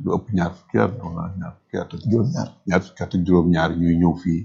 lu ëpp ñaar fukki at wala ñaar fukki at ak juróom-ñaar ñaar fukki at ak juróom-ñaar ñuy ñëw fii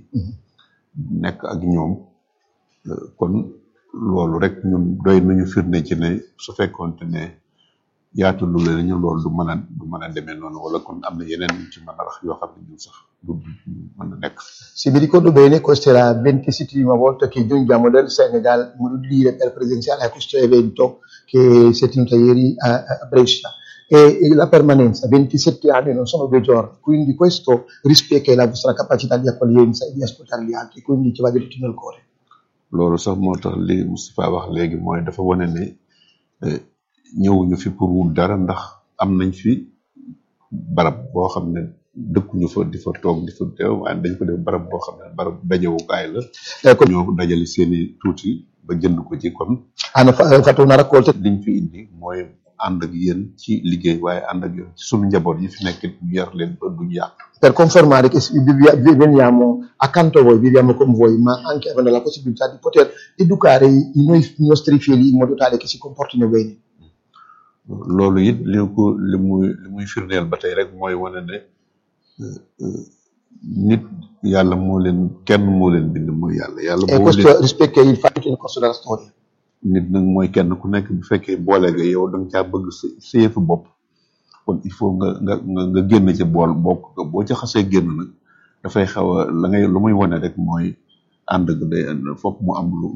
nekk ak ñoom euh, kon loolu rek ñun doy nañu firnde ci ne su fekkoonte ne yaatu lu leen ñu loolu du mën a du mën a demee noonu wala kon am na yeneen ñu ci mën a wax yoo xam ne ñun sax du du mën a nekk Se mi ricordo bene, questa è la ventisittima volta che giungiamo dal Senegal, modo di dire, per presenziare a questo evento che si è tenuto ieri a, a Brescia. E, e la permanenza, 27 anni non sono due giorni, quindi questo rispecchia la vostra capacità di accoglienza e di ascoltare gli altri, quindi ci va diritto nel cuore. loolu sax moo tax li Moustapha wax léegi mooy dafa wane ne eh, ñëwuñu fi pour wut dara ndax am nañ fi barab boo xam ne dëkkuñu fa di fa toog di fa teew waaye dañ ko def barab boo xam ne barab dajewukaay la Ecco, ñoo dajale seeni tuuti ba jënd ko ci kon hanno fa- hanno fatto una raccolta liñ fi indi mooy ànd ak yéen ci liggéey waaye ànd ak yéen ci suñu njaboot yi fi nekk ñu yar leen ba duñ yàq per confermare che si- vivi- vi- veniamo accanto a voi, viviamo con voi, ma anche avendo la possibilità di poter educare i, i noi- i nostri figli in modo tale che si comportino bene. loolu it li ko li muy li muy firndeel ba tey rek mooy wane ne euh, euh, nit yàlla moo leen kenn moo leen bind mooy yàlla yàlla E boo questo leen rispecchia il fatto nel corso della storia. nit nag mooy kenn ku nekk bu fekkee boole nga yow da nga caa bëgg sa sa yëfu bopp kon il faut nga nga nga nga génn ci bool bokk nga boo ca xasee génn nag dafay xaw a la ngay lu muy wane rek mooy ànd ga day foog mu am lu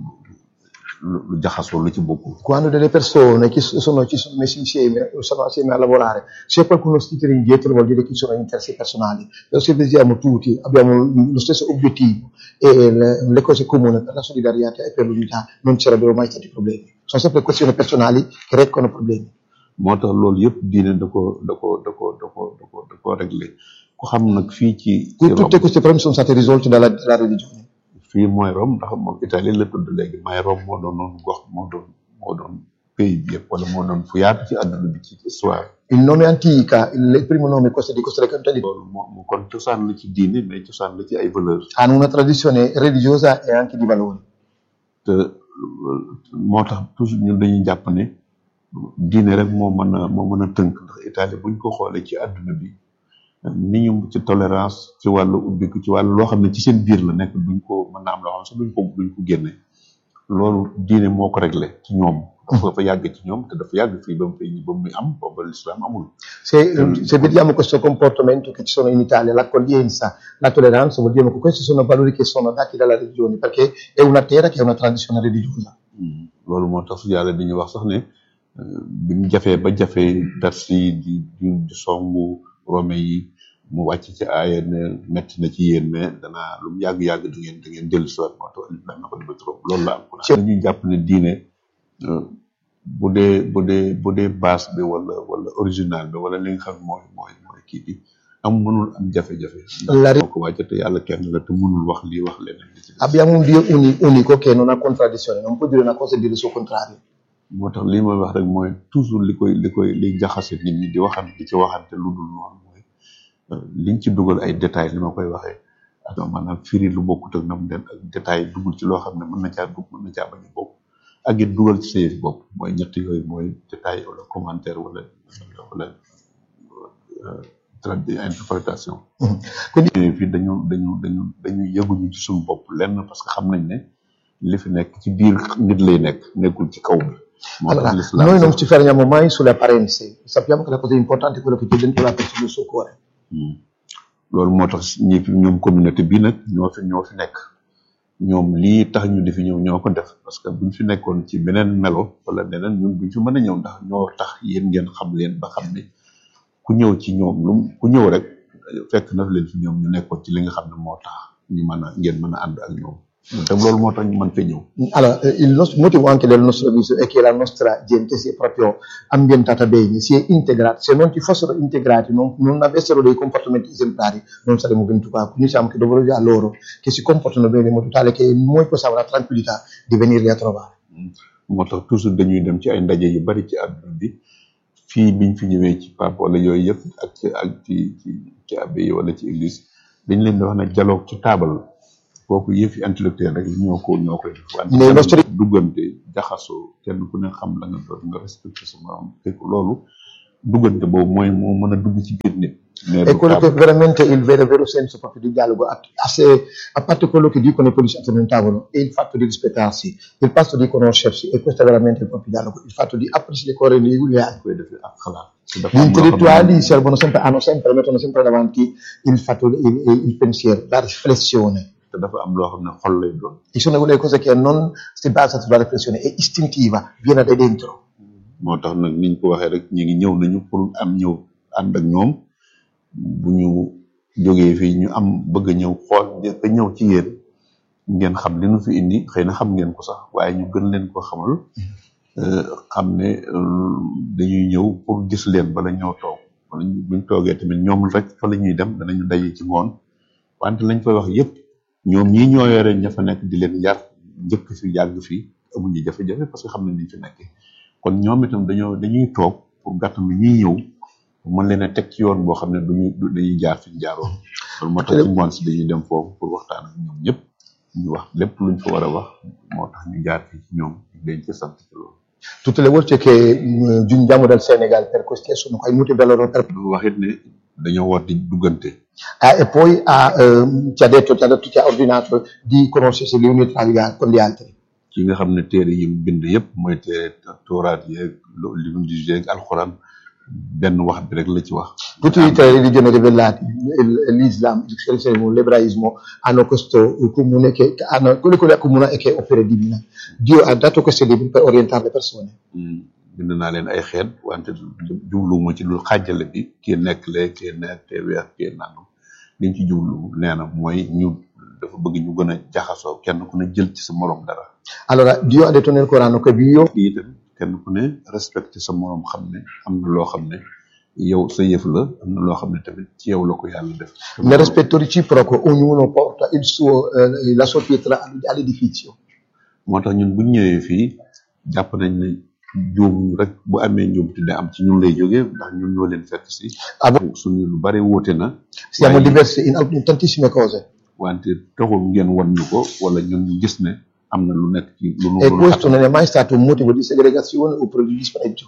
lu lu jaxasoo lu ci bokkul Quando delle persone che so- sono, ci sono messi insieme, sono assieme a lavorare, se qualcuno si tira indietro vuol dire che ci sono interessi personali. Però se vediamo tutti, abbiamo lo stesso obiettivo e le, le cose comuni per la solidarietà e per l'unità, non ci sarebbero mai stati problemi. Sono sempre questioni personali che recano problemi. moo tax loolu yëpp diine da ko da ko da ko da ko da ko da ko réglé ku xam nag fii ci ci Qui- Tutte Rome queste problemi sono state risolte dalla, dalla religione. fii mooy Rome ndax moom Italie la tudd léegi may Rome moo doon noonu gox moo doon moo doon pays bi yëpp wala moo doon fu yaatu ci àdduna bi ci histoire Il nome antica, il, il primo nome questo- di questa località di- loolu moo moo kon cosaan la ci diine mais cosaan la ci ay valeurs hanno una tradizione religiosa e anche di valori. te euh, moo tax toujours ñun dañuy jàpp ne diine rek moo mën a moo mën a tënk ndax Italie buñ ko xoolee ci àdduna bi ni ñu ci tolérance ci wàllu ubbiku ci wàllu loo xam ne ci seen biir la nekk duñ ko mën na am loo xam ne sax duñ ko duñ ko génne loolu diine moo ko réglé ci ñoom dafa dafa yàgg ci ñoom te dafa yàgg fii ba mu fay ba mu am booba l'islam amul Se, se vediamo questo comportamento che ci sono in Italia, l'accoglienza, la tolleranza, vuol dire che questi sono valori che sono dati dalla religione, perché è una terra che ha una tradizione religiosa. Hmm. loolu moo tax yàlla di ñu wax sax ne euh, bi mu jafee ba jafee persi di di di songu rome yi mu wàcc ci aaya ne metti na ci yéen mais danaa lu mu yàgg-yàgg da ngeen da ngeen dellu si waat moo tax alif lam na ko dama trop loolu la am ko dañuy jàpp ne diine euh, bu dee bu dee bu dee base bi wala wala original bi wala li nga xam mooy mooy mooy kii bi am mënul am jafe-jafe La moo ko wàcce te yàlla kenn la te mënul wax lii wax leneen li ci des. Abbiamo un Dio uni- unico che non ha contraddizione, non può dire una cosa e dire il suo contrario. moo tax lii may wax rek mooy toujours li koy li koy liy jaxase nit ñi di waxante di ci waxante lu dul noonu mooy euh, liñ ci dugal ay détails li ma koy waxee ak maanaam firi lu bokkut ak nam den ak détails dugal ci loo xam ne mën na caa dugg mën na caa bañ a bokk ak it dugal ci sa yëf bopp mooy ñett yooyu mooy détail wala commentaire wala wala euh, tradi interprétation Mhm. Quindi ñëwee fii dañu dañu dañu dañu yëguñu ci suñu bopp lenn parce que xam nañ ne li fi nekk ci biir nit lay nekk nekkul ci kaw bi moo allora, tax l'islam noi non sax- ci fermiamo mai sulle apparenze, sappiamo che la cosa importante è quello che c'è dentro la persona, il suo cuore. Hmm. loolu moo tax ñi fi ñoom communauté bi nag ñoo fi ñoo fi nekk ñoom lii tax ñu di fi ñëw ñoo ko def parce que buñ fi nekkoon ci beneen melo wala neneen ñun buñ fi mën a ñëw ndax ñoo tax yéen ngeen xam leen ba xam ne ku ñëw ci ñoom lu ku ñëw rek fekk na leen fi ñoom ñu nekkoon ci li nga xam ne moo tax ñu mën a ngeen mën a ànd ak ñoom te loolu moo tax ñu mën fee ñëw Allora, eh, il nostro- motivo anche del nostro avviso è che la nostra gente si è proprio ambientata bene, si è integrata. Se non ci fossero integrati, non, non avessero dei comportamenti esemplari, non saremmo venuti qua. Quindi siamo che doverosi a loro che si comportano bene in modo tale che noi possiamo la tranquillità di venirli a trovare. moo tax toujours dañuy dem ci ay ndaje yu bari ci àdduna bi fii biñ fi ñëwee ci pape wala yooyu yëpp ak ci ak ci ci ci abbé yi wala ci église dañ leen di wax ne dialogue ci taabal kooku yëfi intellectuel rek ñoo ko ñoo koy def wante Mais nostri- duggante jaxasoo kenn ku ne xam la nga doon nga respecté sa morom te loolu duggante boobu mooy moo mën a dugg ci biir nit mais E du quello che table. veramente il vero, vero senso proprio di dialogo, a, a se- a parte quello che dicono i politici attorno a un tavolo, è il fatto di rispettarsi, il fatto di conoscersi, e questo è veramente il proprio dialogo, il fatto di aprirsi le cuore gli altri. koy defee ak xalaat te dafa Gli am loo xam ne intellettuali servono sempre, hanno sempre, mettono sempre davanti il, fatto, il, il- il pensiero, la riflessione. te dafa am loo xam ne xol lay doon Ci sono quelle cose che non si basano sulla riflessione, è istintiva, viene da dentro. moo tax nag niñ ko waxee rek ñu ngi ñëw nañu pour am ñëw ànd ak ñoom bu ñu jógee fii ñu am bëgg a ñëw xool ba ñëw ci yéen ngeen xam li nu fi indi xëy na xam ngeen ko sax waaye ñu gën leen ko xamal euh, xam ne euh, dañuy ñëw pour gis leen bala ñoo toog wala ñu- buñ toogee tamit ñoom rek fa la ñuy dem danañu daje ci ngoon wante lañ fay wax yépp ñoom ñii ñoo yore ña fa nekk di leen yar njëkk fi yàgg fi amuñu jafe-jafe parce que xam nañ niñ fi nekkee kon ñoom itam dañoo dañuy toog pour gàttal lu ñuy ñëw mën leen a teg ci yoon boo xam ne duñu du dañuy jaar fi ñu jaaroon loolu moo tax ci ngoon si dañuy dem foofu pour waxtaan ak ñoom ñëpp ñu wax lépp luñ fa war a wax moo tax ñu jaar fi ci ñoom dañ ci sant ci loolu Tutte le volte che mh, giungiamo dal Senegal per questi sono qua molti per loro per lu wax it ne dañoo war di duggante Ah, e poi ha, ehm, ci ha detto, ci ha detto, ci ha ordinato di conoscersi gli uni tra gli al- con gli altri. ki nga xam ne téere yi mu bind yëpp mooy téere tooraat yeeg lo- li mu di yeeg alxuraan benn wax bi rek la ci wax Tutte le tre religioni rivelate, il- l'Islam, il cristianesimo, l'ebraismo, hanno questo comune che che hanno, quello che li accomuna è che è opera divina. Dio ha dato questi libri per orientare le persone. Hmm, bind naa leen ay xeet wante jubluwuma ci lu xàjjale bi kii nekk lee kii nekk kii weex kii nangam liñ ci jublu nee na mooy ñu dafa bëgg ñu gën a jaxasoo kenn ku ne jël ci sa morom dara Allora, Dio ha detto nel Corano che Dio lii itam kenn ku ne respecté sa morom xam ne am na loo xam ne yow sa yëf la am na loo xam ne tamit ci yow la ko yàlla def nel rispetto reciproco ognuno porta il suo, eh, la sua pietra all'edificio. moo tax ñun buñ ñëwee fii jàpp nañ ne juum rek bu amee njuum te da am ci ñun lay jógee ndax ñun ñoo leen fekk si suñu lu bari wóote na Siamo waaye- diversi in, in tantissime cose. wante taxul ngeen wan ñu ko wala ñun ñu gis ne am na lu nekk ci lu nu E lu nu questo xatal. non è mai stato un motivo di segregazione oppure di disprezzo.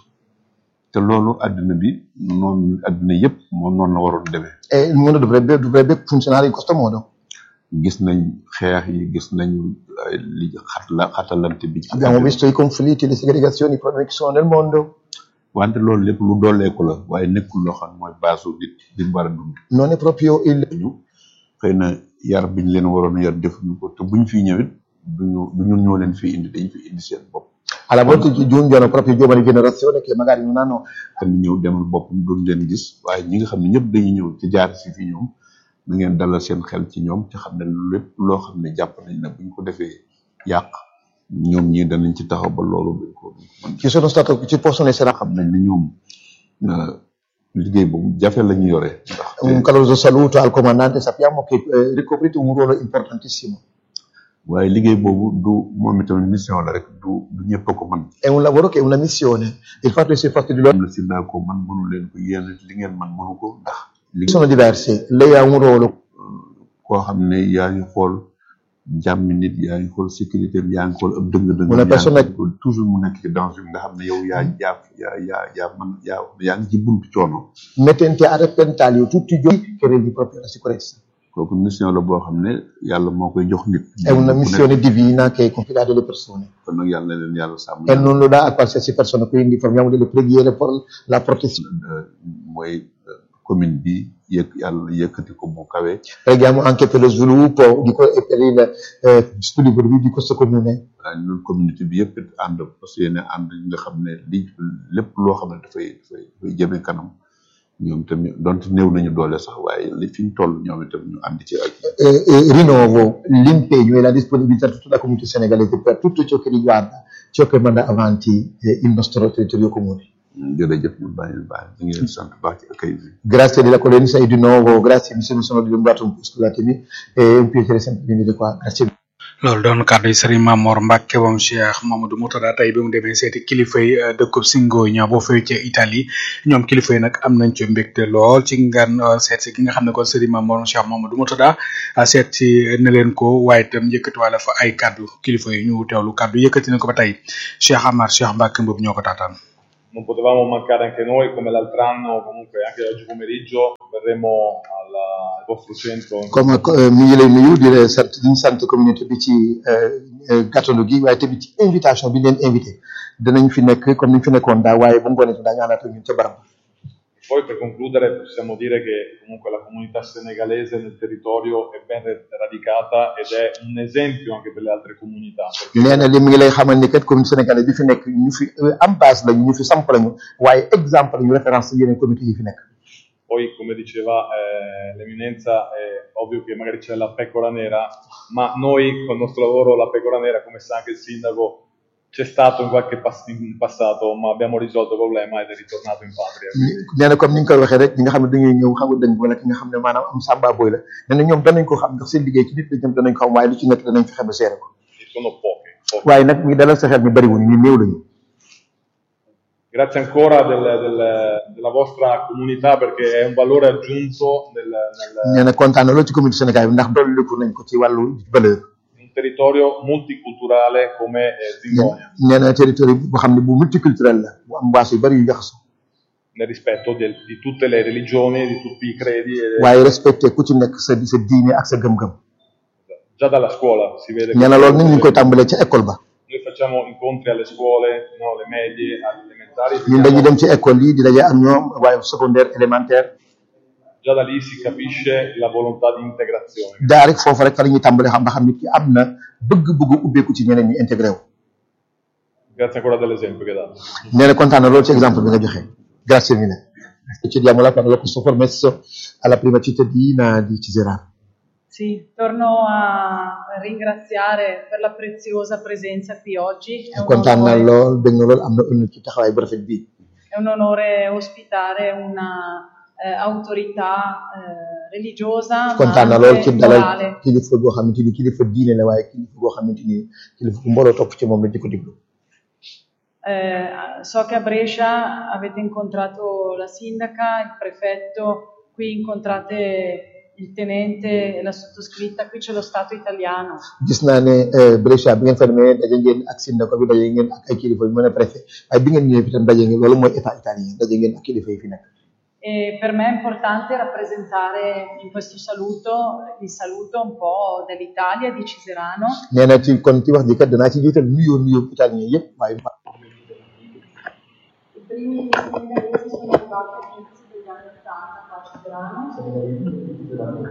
te loolu àddina bi noonu àddina yëpp moom noonu la waroon demee E il mondo dovrebbe, dovrebbe funzionare in questo modo. gis nañ xeex yi gis nañu ay li xat la xatalante bi ci Abbiamo àddina. visto i conflitti, le segregazioni, i problemi che sono nel mondo. wante loolu lépp lu dooleeku la waaye nekkul loo xam ne mooy baasu nit li mu war a dund Non è proprio il, ñu xëy na yar biñ leen waroon a yar defuñu ko te buñ fi ñëwit duñu du ñun ñoo leen fi indi dañ fi indi seen bopp alla volte ci giungono proprio giovani generazioni che magari non hanno xam ne ñëw demal boppam duñ leen gis waaye ñi nga xam ne ñëpp dañuy ñëw ci jaar si fi ñoom na ngeen dalal seen xel ci ñoom te xam ne lépp loo xam ne jàpp nañ ne buñ ko defee yàq ñoom ñii danañ ci taxaw ba loolu buñ ko duñ ko mën ci sono stato ci possono essere xam nañ ne ñoom euh, liggéey boobu jafe la ñu yore ndax un caloroso saluto al comandante sappiamo che eh, ricoprite un ruolo importantissimo waaye liggéey boobu du moom itamit mission la rek du du ñëpp a ko mën è un lavoro che è una missione il fatto di essere fatto di loro am na si naa ko man mënu leen ko yéen li ngeen man mënu ko ndax li sono diversi lei ha un ruolo koo xam ne yaa ngi xool jàmmi nit yaa ngi xool sécurité bi yaa ngi xool ab dëng-dëng Una persona- yaa ngi xool toujours mu nekk ci danger bi nga xam ne yow yaa yaa yaa yaa yaa man yaa yaa ngi ci buntu coono mettente a repentaglio tutti i giorni che rendi proprio la sicurezza kooku mission la boo xam ne yàlla moo koy jox nit è una Ku nekk. missione divina che è confidata alle persone kon nag yàlla na leen yàlla sàmm e non lo dà a qualsiasi persona quindi formiamo delle preghiere per la protezione Euh, mooy euh, commune bi yëkk yàlla yëkkati ko mu kawe preghiamo anche per lo sviluppo di que- e per il eh, sviluppo di questo comune waaye ñun communauté bi yëpp it ànd parce que yéen ànd ñi nga xam ne li lépp loo xam ne dafay dafay dafay jëme kanam ñoom tamit donte néew nañu doole sax waaye li fi ñu toll ñoom itam ñu ànd ci ak Eh, eh, rinnovo l'impegno e la disponibilità di tutta la comunità senegalese per tutto ciò che riguarda ciò che manda avanti eh, il nostro territorio comune. jërëjëf ñu bàyyi bàyyi ñu ngi leen di sant bu baax ci accueil bi Grazie dell'accoglienza e di nuovo grazie, mi sono, sono dilungato un po', scusatemi, è un piacere sempre venire qua, grazie. loolu doon kàddu yi sëriñ Mamor Mbacke moom Cheikh Mamadou Moutada tey bi mu demee seeti kilifa yi eh, dëkkub Singoña boo fee ca Italie ñoom kilifa yi nag am nañ ci mbégte lool ci ngan eh, seet si ki nga xam ne kon sëriñ Mamor Cheikh Mamadou Moutada ah, seet si na leen ko waaye itam yëkkati wala fa ay kàddu kilifa yi ñu teewlu kàddu yëkkati na ko ba tey Cheikh Amar Cheikh Mbacke Mboup ñoo ko taataan. non potevamo mancare anche noi, come l'altro anno, comunque anche oggi pomeriggio verremo alla- al vostro centro. comme euh, mi ngi lay nuyu di la sant di sant communauté bi ci euh, euh, gàttandu gi waaye tamit ci invitation bi ñu leen invité dinañ fi nekk comme ni ñu fi nekkoon daaw waaye bu ngoonee daañu àndaat ak ñun ca barab Poi per concludere possiamo dire che comunque la comunità senegalese nel territorio è ben radicata ed è un esempio anche per le altre comunità. perché nee na li mi ngi lay xamal ni kat communauté sénégalaise bi fi nekk ñu fi euh, am base lañu ñu fi samp lañu waaye exemple lañu référence ci yeneen communauté yi fi nekk Poi, come diceva eh, l'eminenza, è ovvio che magari c'è la pecora nera, ma noi col nostro lavoro la pecora nera, come sa anche il sindaco, c'è stato in qualche pas- in passato, ma abbiamo risolto il problema ed è ritornato in patria. Quindi nee na comme ni nga koy waxee rek ñi nga xam ne dañuy ñëw xaw a dëng wala ki nga xam ne maanaam am sàmba boy la nee na ñoom danañ ko xam ndax seen liggéey ci nit la ñoom danañ ko xam waaye lu ci nekk danañ fexe ba seere ko sono pochi. pochi. waaye nag mi dalal sa xel ñu bariwuñ ñu néew lañu Grazie ancora del- del- della vostra comunità perché è un valore aggiunto nel, nel- nee na kontaan na loolu ci communauté Sénégal bi ndax dolliku nañ ko ci wàllu valeur in un territorio multiculturale come eh, Zingonia, nee na territoire boo xam ne bu multiculturel la bu am baas yu bari yu jaxasoo nel rispetto del- di tutte le religioni, di tutti i credi. e- waaye respecté ku ci nekk sa sa diine ak sa gëm-gëm già dalla scuola si vede nee na loolu nag ñu ngi koy tàmbalee ca école ba Noi facciamo incontri alle scuole, no, le medie, alle elementari, ñun dañuy vediamo- dem ci école yi di daje ak ñoom waaye secondaire élémentaire già da lì si capisce la volontà di integrazione. daa rek foofu rek fa la ñuy tàmbalee xam ba xam nit ki am na bëgg-bëgg ubbeeku ci ñeneen ñi intégré wu Grazie ancora dell'esempio che date. nee na kontaan na loolu ci exemple bi nga joxe grazie mille ci diamo la parola a questo permesso alla prima cittadina di Ciserano Sì, torno a ringraziare per la preziosa presenza qui oggi. È un, kontaan na onore, lool bëgg na lool am na ënn ci taxawaay bu rafet bii è un onore ospitare una eh, autorità eh, religiosa, ma kontaan na lool anche ci dalal morale. kilifa goo xamante ni kilifa diine la waaye kilifa goo xamante ni kilifa gu mbooloo topp ci moom la di ko diglu Eh, so che a Brescia avete incontrato la sindaca, il prefetto, qui incontrate il tenente e la sottoscritta, qui c'è lo Stato italiano. gis naa ne eh, Brescia bi ngeen fa demee daje ngeen ak sindaco bi daje ngeen ak ay kilifa yu mën a préfet waaye bi ngeen ñëwee fi tam daje ngeen loolu mooy état italien daje ngeen ak kilifa yi fi nekk E per me è importante rappresentare in questo saluto il saluto un po' dell'Italia, di Ciserano, nee na ci kon ci wax ji kat danaa ci jiital nuyoo nuyoo italien yëpp waaye I primi senegalesi sono arrivati all'inizio degli anni 80 qua a Ciserano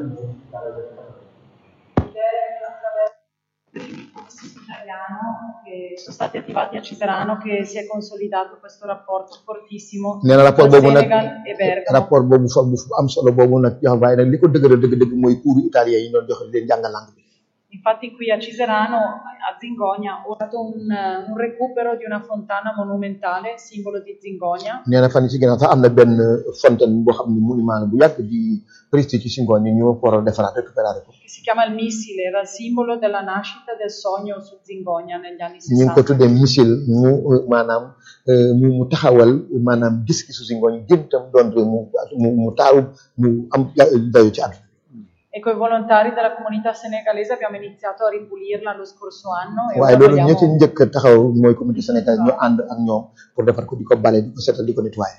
ed è attraverso il italiano che sono stati attivati a Ciserano che si è consolidato questo rapporto fortissimo nee na rapport tra boobu nag Senegal e Bergamo. rapport boobu fa bu am solo boobu nag jox waaye nag li ko dëgëral dëgg-dëgg mooy cours italien yi doon joxe di leen jàngal langue bi Infatti qui a Ciserano, a Zingonia, ho fatto un, un recupero di una fontana monumentale, simbolo di Zingonia, nee na fan yi ci ginnaaw sax am na benn fontaine boo xam ne monument la bu yàgg di prestige ci Singoon ñu ñoo ko war a defaraat récupérer ko che si chiama il missile, era il simbolo della nascita del sogno su Zingonia negli anni ñu ngi ko 60. tuddee missile mu euh, maanaam euh, mu mu taxawal maanaam gis-gisu Singoon gën tam doon réew mu mu mu taaru mu am dayo ci àdduna E con i volontari della comunità senegalese abbiamo iniziato a ripulirla lo scorso anno e waaye ora loolu ña ci vogliamo... njëkk a taxaw mooy communauté sénégalaise ñu ànd ak ñoom pour defar ko di ko bale di ko seetal di ko nettoyer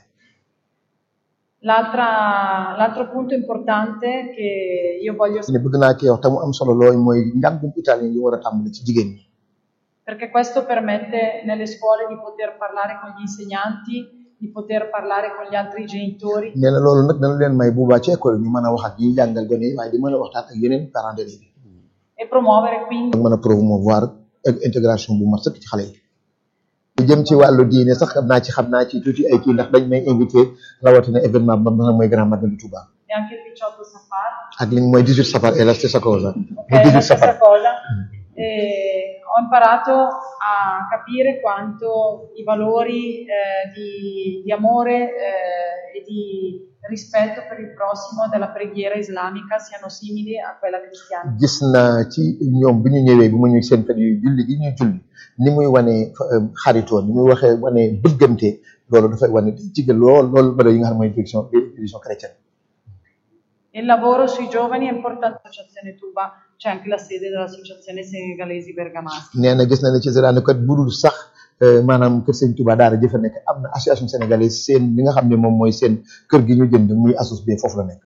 L'altra- l'altro punto importante che io voglio ne bëgg naa cee wax te mu am solo looy mooy njàngum italien yi war a tàmbali ci jigéen ñi perché questo permette nelle scuole di poter parlare con gli insegnanti, di poter parlare con gli altri genitori nee na loolu nag dana leen may bu baax ci école yi ñu mën a wax ak ñi jàngal gone yi waaye di mën a waxtaan ak yeneen parents d'élèves yi e promuovere quindi ak mën a promouvoir ak intégration bu mat sëkk ci xale yi lu jëm ci wàllu diine sax xam naa ci xam naa ci tuuti ay kii ndax dañ may invité rawatina événement ba nga xam mooy grand magal du Touba e anche il 18 Safar, ak li mooy 18 safar et la stessa cosa ok, mooy è 18 la safar stessa cosa. E ho imparato a capire quanto i valori eh, di, di amore eh, e di rispetto per il prossimo della preghiera islamica siano simili a quella cristiana. gis naa ci ñoom bi ñu ñëwee bi mu ñu seen fet yu julli gi ñuy julli ni muy wane xaritoo ni muy waxee wane bëggante loolu dafay wane ci gën lool loolu ba yi nga xam ne mooy direction religion chrétienne Il lavoro sui giovani è importante. L'associazione Tuba c'è anche la sede dell'Associazione Senegalesi Bergamaschi. nee na gis na ne ci Zerane kat budul sax maanaam kër Sëñ Touba daara jëfa nekk am na association sénégalaise seen li nga xam ne moom mooy seen kër gi ñu jënd muy asos bi foofu la nekk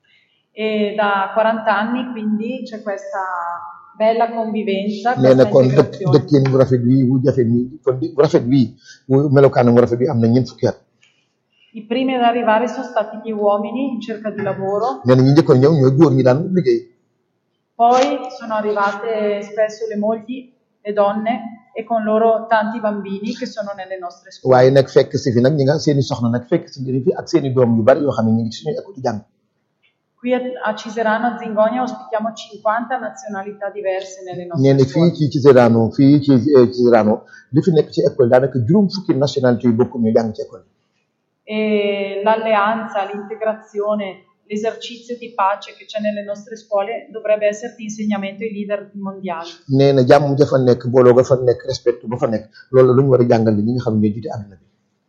E da 40 anni quindi c'è questa bella convivenza, nee na questa kon dëkk integrazione. dëkkin bu rafet bii bu jafe nii kon bu rafet bii bu melokaanam bu rafet bi am na ñeent fukki at I primi ad arrivare sono stati gli uomini in cerca di lavoro, nee na ñi njëkkoon ñëw ñooy góor ñi daan liggéey poi sono arrivate spesso le mogli, le donne e con loro tanti bambini che sono nelle nostre scuole. waaye nag fekk si fi nag ñi nga seeni soxna nag fekk si njëriñ fi ak seeni doom yu bari yoo xam ne ñu ngi ci suñuy école di jàng Qui a, a Ciserano, a Zingonia, ospitiamo 50 nazionalità diverse nelle nee nostre na fii scuole. ci Ciserano fii ci eh, Ciserano li fi nekk ci école daanaka juróom fukki nationalité yu bokk ñu jàng ci école E l'alleanza, l'integrazione, l'esercizio di pace che c'è nelle nostre scuole dovrebbe essere di insegnamento ai leader mondiali. nee na jàmm ja fa nekk booloo ga fa nekk respect ba fa nekk loolu lu ñu war a jàngale ñi nga xam ne ñooy jiite àdduna bi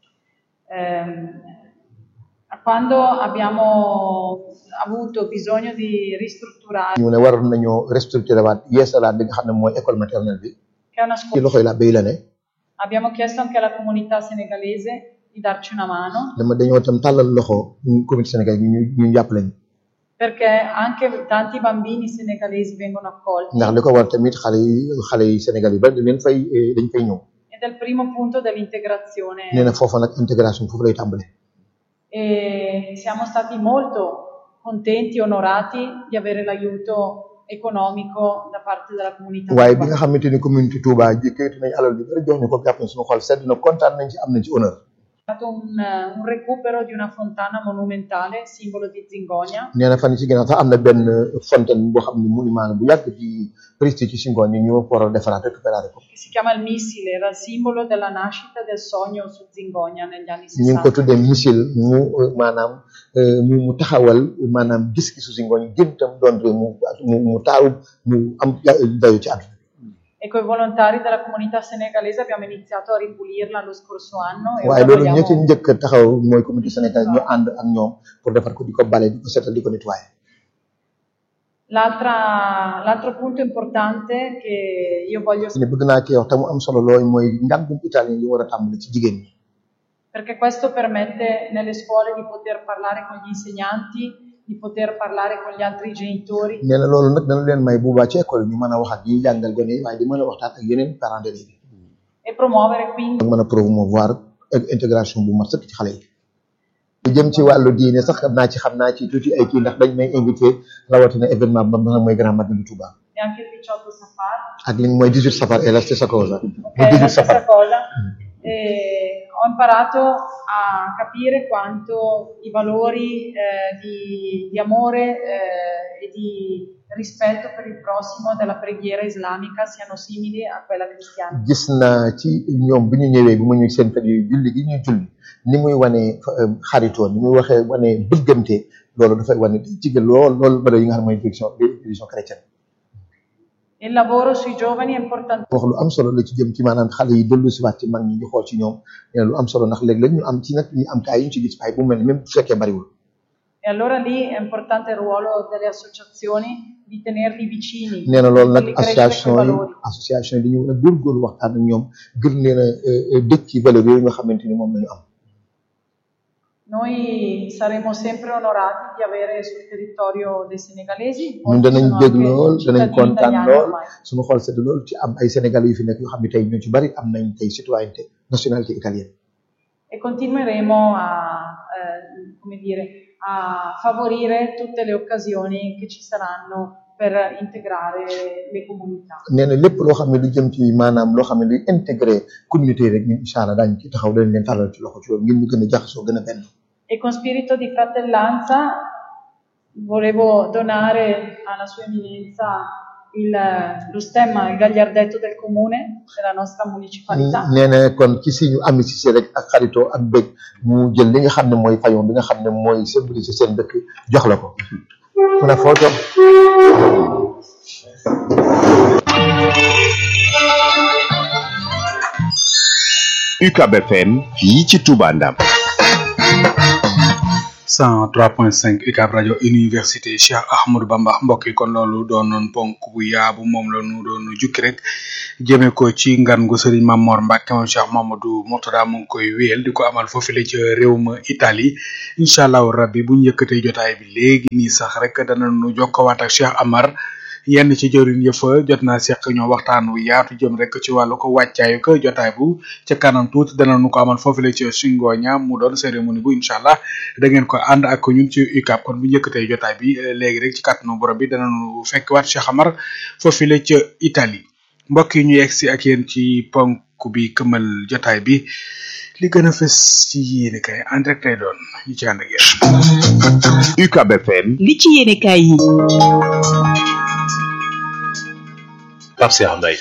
Ehm, quando abbiamo avuto bisogno di ristrutturare, ñu ne waroon nañoo restructuré waat yeesalaat li nga xam ne mooy école maternelle bi che è una ci scuola, loxoy la béy la ne abbiamo chiesto anche alla comunità senegalese di darci una mano dama dañoo tam tàllal loxo ñu communauté sénégal ñu ñu jàppale ñu perché anche tanti bambini senegalesi vengono accolti ndax li ko war tamit xale yi xale yi Sénégal yu bari dañ leen fay eh, dañ fay ñëw ed è il primo punto dell'integrazione nee na foofa nag intégration foofu lay tàmbale e siamo stati molto contenti e onorati di avere l'aiuto economico da parte della comunità waaye bi cubana. nga xamante ni communauté Touba jëkkati nañ alal yu bari jox ñu ko jàpp na suñu xol sedd na kontaan nañ ci am nañ ci honneur È stato un, un recupero di una fontana monumentale, simbolo di Zingonia, nee na fan yi ci ginnaaw sax am na benn fontaine boo xam ne monument la bu yàgg di prestige ci Singoon ñu ko war a defaraat récupérer ko che si chiama il missile, era il simbolo della nascita del sogno su Zingonia negli anni ñu ngi ko 60. tuddee missile mu euh, maanaam euh, mu mu taxawal maanaam gis-gisu Singoon yi gën tam doon réew mu mu mu taaru mu am ja- dayo ci àdduna E con i volontari della comunità senegalese abbiamo iniziato a ripulirla lo scorso anno e waaye ora loolu ñi ci vogliamo... njëkk a taxaw mooy communauté sénégalaise ñu ànd ak ñoom pour defar ko di ko bale di ko seetal di ko nettoyer L'altra- L'altro punto importante che io voglio ne bëgg naa ci wax te mu am solo looy mooy njàngum italien yi war a tàmbali ci jigéen ñi perché questo permette nelle scuole di poter parlare con gli insegnanti, di poter parlare con gli altri genitori nee na loolu nag dana leen may bu baax ci école yi ñu mën a wax ak ñi jàngal gone yi waaye di mën a waxtaan ak yeneen parents d'élèves yi e promuovere quindi ak mën a promouvoir ak intégration bu mat sëkk ci xale yi lu jëm ci wàllu diine sax xam naa ci xam naa ci tuuti ay kii ndax dañ may invité rawatina événement ba nga xam mooy Grand Magal du Touba e anche il 18 Safar, ak li mooy 18 safar et la stessa cosa ok, mooy è la 18 safar stessa cosa. E ho imparato a capire quanto i valori eh, di, di amore eh, e di rispetto per il prossimo della preghiera islamica siano simili a quella cristiana. gis naa ci ñoom bi ñu ñëwee bi ma ñëw seen kër yi julli gi ñuy julli ni muy wane euh, xaritoo ni muy waxee wane bëggante loolu dafay wane day jigéen lool loolu bëri yi nga xam ne mooy direction direction chrétienne Il lavoro sui giovani è importante. wax lu am solo la ci jëm ci maanaam xale yi dellu si waat ci mag ñi di xool ci ñoom nee na lu am solo ndax léeg-léeg ñu am ci nag ñu am kaay yu ñu ci gis waaye bu mel ni même bu fekkee bariwul E allora lì è importante il ruolo delle associazioni di tenerli vicini, nee na loolu nag farli crescere association quei yi valori. association yi dañu mën a góorgóorlu waxtaan ak ñoom gën leen a dëkk ci valeur yooyu nga xamante ni moom la ñu am Noi saremo sempre onorati di avere sul territorio dei senegalesi, ñun molti danañ sono bég anche lool danañ cittadini kontaan italiani lool ormai. suñu xool sedd lool ci am ay sénégalais yu fi nekk yoo xam ne tey ñoo ci bari am nañ tey citoyenneté nationalité italienne E continueremo a, eh, come dire, a favorire tutte le occasioni che ci saranno per integrare le comunità. nee na lépp loo xam ne lu jëm ci maanaam loo xam ne luy intégré communauté yi rek ñun incha allah daañu ci taxaw dañ leen tàllal ci loxo ci loolu ngir ñu gën a jaxasoo gën a benn E con spirito di fratellanza volevo donare alla sua eminenza il, lo stemma, il gagliardetto del comune della nostra municipalità. nee na kon ci si ñu amitié rek ak xaritoo ak bëgg mu jël li nga xam ne mooy fayon bi nga xam ne mooy symboliser seen dëkk jox la ko una foto UCAB FM fii ci Touba Ndam 103.5 UCAB rajo université Cheikh Ahmadou Bamba mbokk yi kon loolu doonoon ponk bu yaabu moom la ñu doon jukki rek jëmee ko ci ngan gu Serigne Mamor Mbacke moom Cheikh Mamadou Mourtada mu ngi koy wéyal di ko amal foofu la ca réew ma Italie incha allahu rabbi bu ñu yëkkatee jotaay bi léegi nii sax rek danañu jokkowaat ak Cheikh Amar. yenn ci jëriñ yëfa jot naa seq ñoo waxtaan wu yaatu jëm rek ci wàllu ko wàccaayu ko jotaay bu ca kanam tuuti danañu ko amal foofu la ci Singoña mu doon cérémonie bu incha allah da ngeen ko ànd ak ñun ci UCAB kon bu njëkkatee jotaay bi léegi rek ci kàttanu borom bi danañu fekk waat Cheikh Amar foofu la ca Italie mbokk yi ñu yegg si ak yéen ci ponk bi këmal jotaay bi li gën a fës ci yéene kay en direct lay doon ñu ci ànd ak yéen. UCAB FM. li ci yéene kay yi. Pape Cheikh Mbaye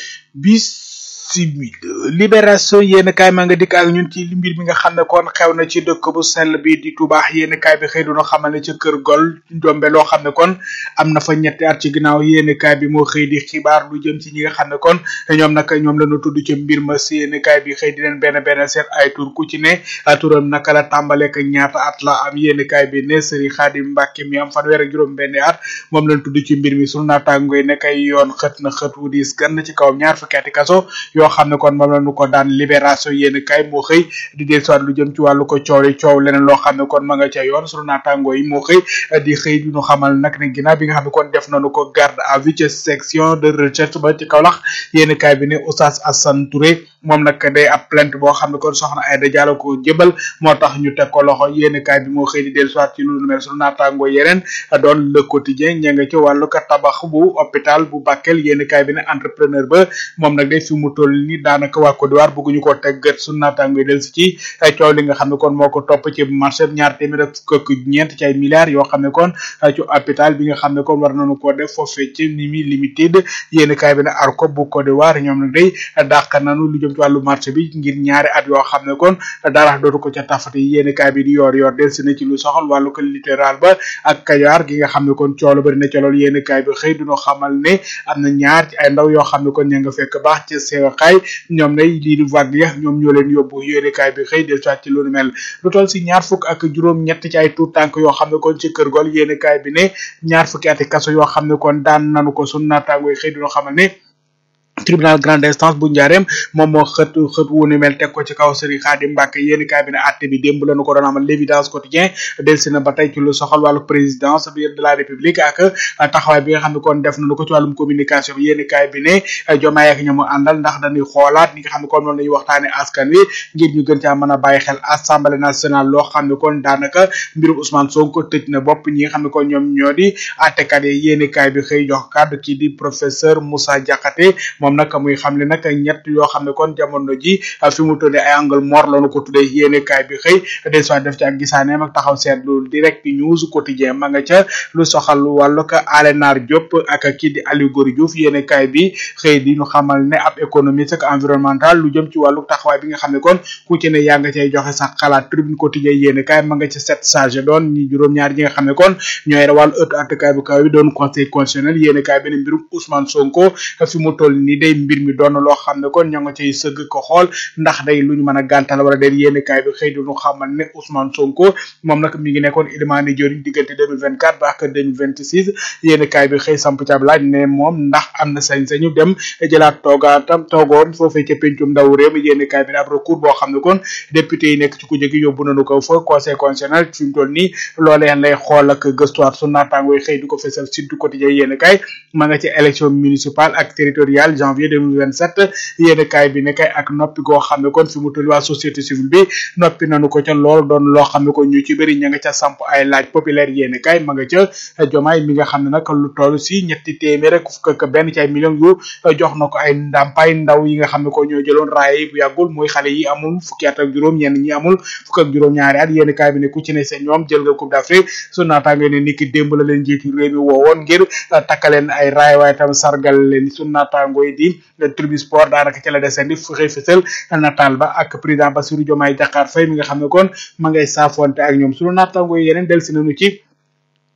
bisimila libération yéen kaay maa nga dikk ak ñun ci mbir mi nga xam ne kon xew na ci dëkk bu sell bi di Touba yéen kaay bi xëy duna xamal ne ca kër gol jombe loo xam ne kon am na fa ñetti at ci ginnaaw yéen kaay bi moo xëy di xibaar lu jëm ci ñi nga xam ne kon ñoom nag ñoom la ñu tudd ci mbir ma si yéen kaay bi xëy di leen benn benn seet ay tur ku ci ne turam naka la tàmbaleek ñaata at la am yéen kaay bi ne Serigne Khadim Mbacke mi am fanweer ak juróom benn at moom lañ tudd ci mbir mi sunu naataango yi nekk ay yoon xët na xët wu diis gann ci kawam ñaar fukki ati kaso yoo xam ne kon moom la ñu ko daan libération yéen kay moo xëy di del soit lu jëm ci wàllu ko coow li coow leneen loo xam ne kon ma nga ca yoon sunu naataango yi moo xëy di xëy di ñu xamal nag ne ginnaaw bi nga xam ne kon def nañu ko garde à vue ca section de recherche ba ci Kaolack yéen kay bi ne Oustaz Assane Touré moom nag day ab plainte boo xam ne kon soxna Aïda Diallo ko jëbal moo tax ñu teg ko loxo yéen kay bi moo xëy di del soit ci lu mel sunu naataango yeneen doon le quotidien ña nga ci wàllu ko tabax bu hôpital bu Bakel yéen kay bi ne entrepreneur ba moom nag day fi mu toll ni daanaka waa Côte d'Ivoire bëgguñu ko teg gët sunu naataango yi del si ci ay coow li nga xam ne kon moo ko topp ci marché ñaar téeméer ak fukk ñeent ci ay milliards yoo xam ne kon ci hôpital bi nga xam ne kon war nañu ko def foofee ci Nimi Limited yéen kay bi ne Arco bu Côte d'Ivoire ñoom nag day dàq nañu lu jëm ci wàllu marché bi ngir ñaari at yoo xam ne kon dara dootu ko ca tafati yéen kay bi di yor yor del si na ci lu soxal wàllu ko littoral ba ak Kajoor gi nga xam ne kon coow la bari na ca loolu yéen kay bi xëy duñu xamal ne am na ñaar ci ay ndaw yoo xam ne kon ña nga fekk baax ci seexaay ñoom nay lii di vague ya ñoom ñoo leen yóbbu yéenekaay bi xëy del soit ci lu mel lu toll si ñaar fukk ak juróom ñett ci ay tuut tànk yoo xam ne kon ci kër gol yéenekaay bi ne ñaar fukki ati kaso yoo xam ne kon daan nanu ko sunu naataango yi xëy dina xamal ne tribunal grande instance bu njaareem moom moo xët xët wu ni mel teg ko ci kaw Serigne Khadim Mbacke yéen kaay bi ne àtte bi démb lañu ko doon amal l'évidence quotidien delsi na ba tey ci lu soxal wàllu présidence bi de la république ak taxawaay bi nga xam ne kon def nañu ko ci wàllum communication bi yéen kaay bi ne jomaay ak ñamu àndal ndax dañuy xoolaat ñi nga xam ne kon noonu lañuy waxtaane askan wi ngir ñu gën caa mën a bàyyi xel assemblée nationale loo xam ne kon daanaka mbirum Ousmane Sonko tëj na bopp ñi nga xam ne kon ñoom ñoo di àttekat yi yéen kaay bi xëy jox kàddu kii di professeur Moussa Diakhaté moom nag muy xamle nag ñett yoo xam ne kon jamono ji fi mu tuddee ay angle mort lañu ko tuddee yéene kaay bi xëy des fois def ci ak gisaaneem ak taxaw seetlu direct news quotidien ma nga ca lu soxal wàllu ko Alenar Diop ak kii di Aliou Gory Diouf yéene kaay bi xëy di ñu xamal ne ab économiste ak environnemental lu jëm ci wàllu taxawaay bi nga xam ne kon ku ci ne yaa nga cay joxe sax xalaat tribune quotidien yéene kaay ma nga ca sept sage doon ñi juróom-ñaar ñi nga xam ne kon ñooy wàllu ëtt attekaay bu kaw bi doon conseil constitutionnel yéene kaay bi ne mbirum Ousmane Sonko fi mu toll ni day mbir mi doon loo xam ne kon ñoo nga cay sëgg ko xool ndax day lu ñu mën a gàntal wala day yéene kaay bi xëy duñu xamal ne Ousmane Sonko moom nag mi ngi nekkoon Ilimani Diori diggante 2024 ba ak 2026 yéene kaay bi xëy samp ci ab laaj ne moom ndax am na sañ-sañu dem jëlaat toogaatam toogoon foofee ca pencum ndaw réew mi yéene kaay bi ne ab recours boo xam ne kon député yi nekk ci ku jëgi yóbbu nañu ko fa conseil constitutionnel fi mu toll nii loolee lay xool ak gëstuwaat su naataango yi xëy di ko fesal Sud du Quotidien yéene kaay ma nga ci élection municipale ak territoriale janvier 2027 yéene kaay bi ne kay ak noppi goo xam ne kon fi mu toll waa société civile bi noppi nañu ko ca loolu doon loo xam ne kon ñu ci bëri ña nga ca samp ay laaj populaire yéene kaay ma nga ca jomaay mi nga xam ne nag lu toll si ñetti téeméer rek fukk ak benn ci ay millions yu jox na ko ay ndàmpaay ndaw yi nga xam ne ko ñoo jëloon raaya yi bu yàggul muy xale yi amul fukki at ak juróom ñenn ñi amul fukk ak juróom ñaari at yéene kaay bi ne ku ci ne seen ñoom jël nga coupe d'Afrique su naataango ne niki démb la leen njiitu réew mi woowoon ngir takkaleen ay raay waaye tam sargal leen su naataango yi di tribune sport daanaka ci la desandi fu xëy fësal nataal ba ak président Bassirou Diomaye Diakhar Faye mi nga xam ne kon ma ngay saafonte ak ñoom sunu naataango yi yeneen del si nañu ci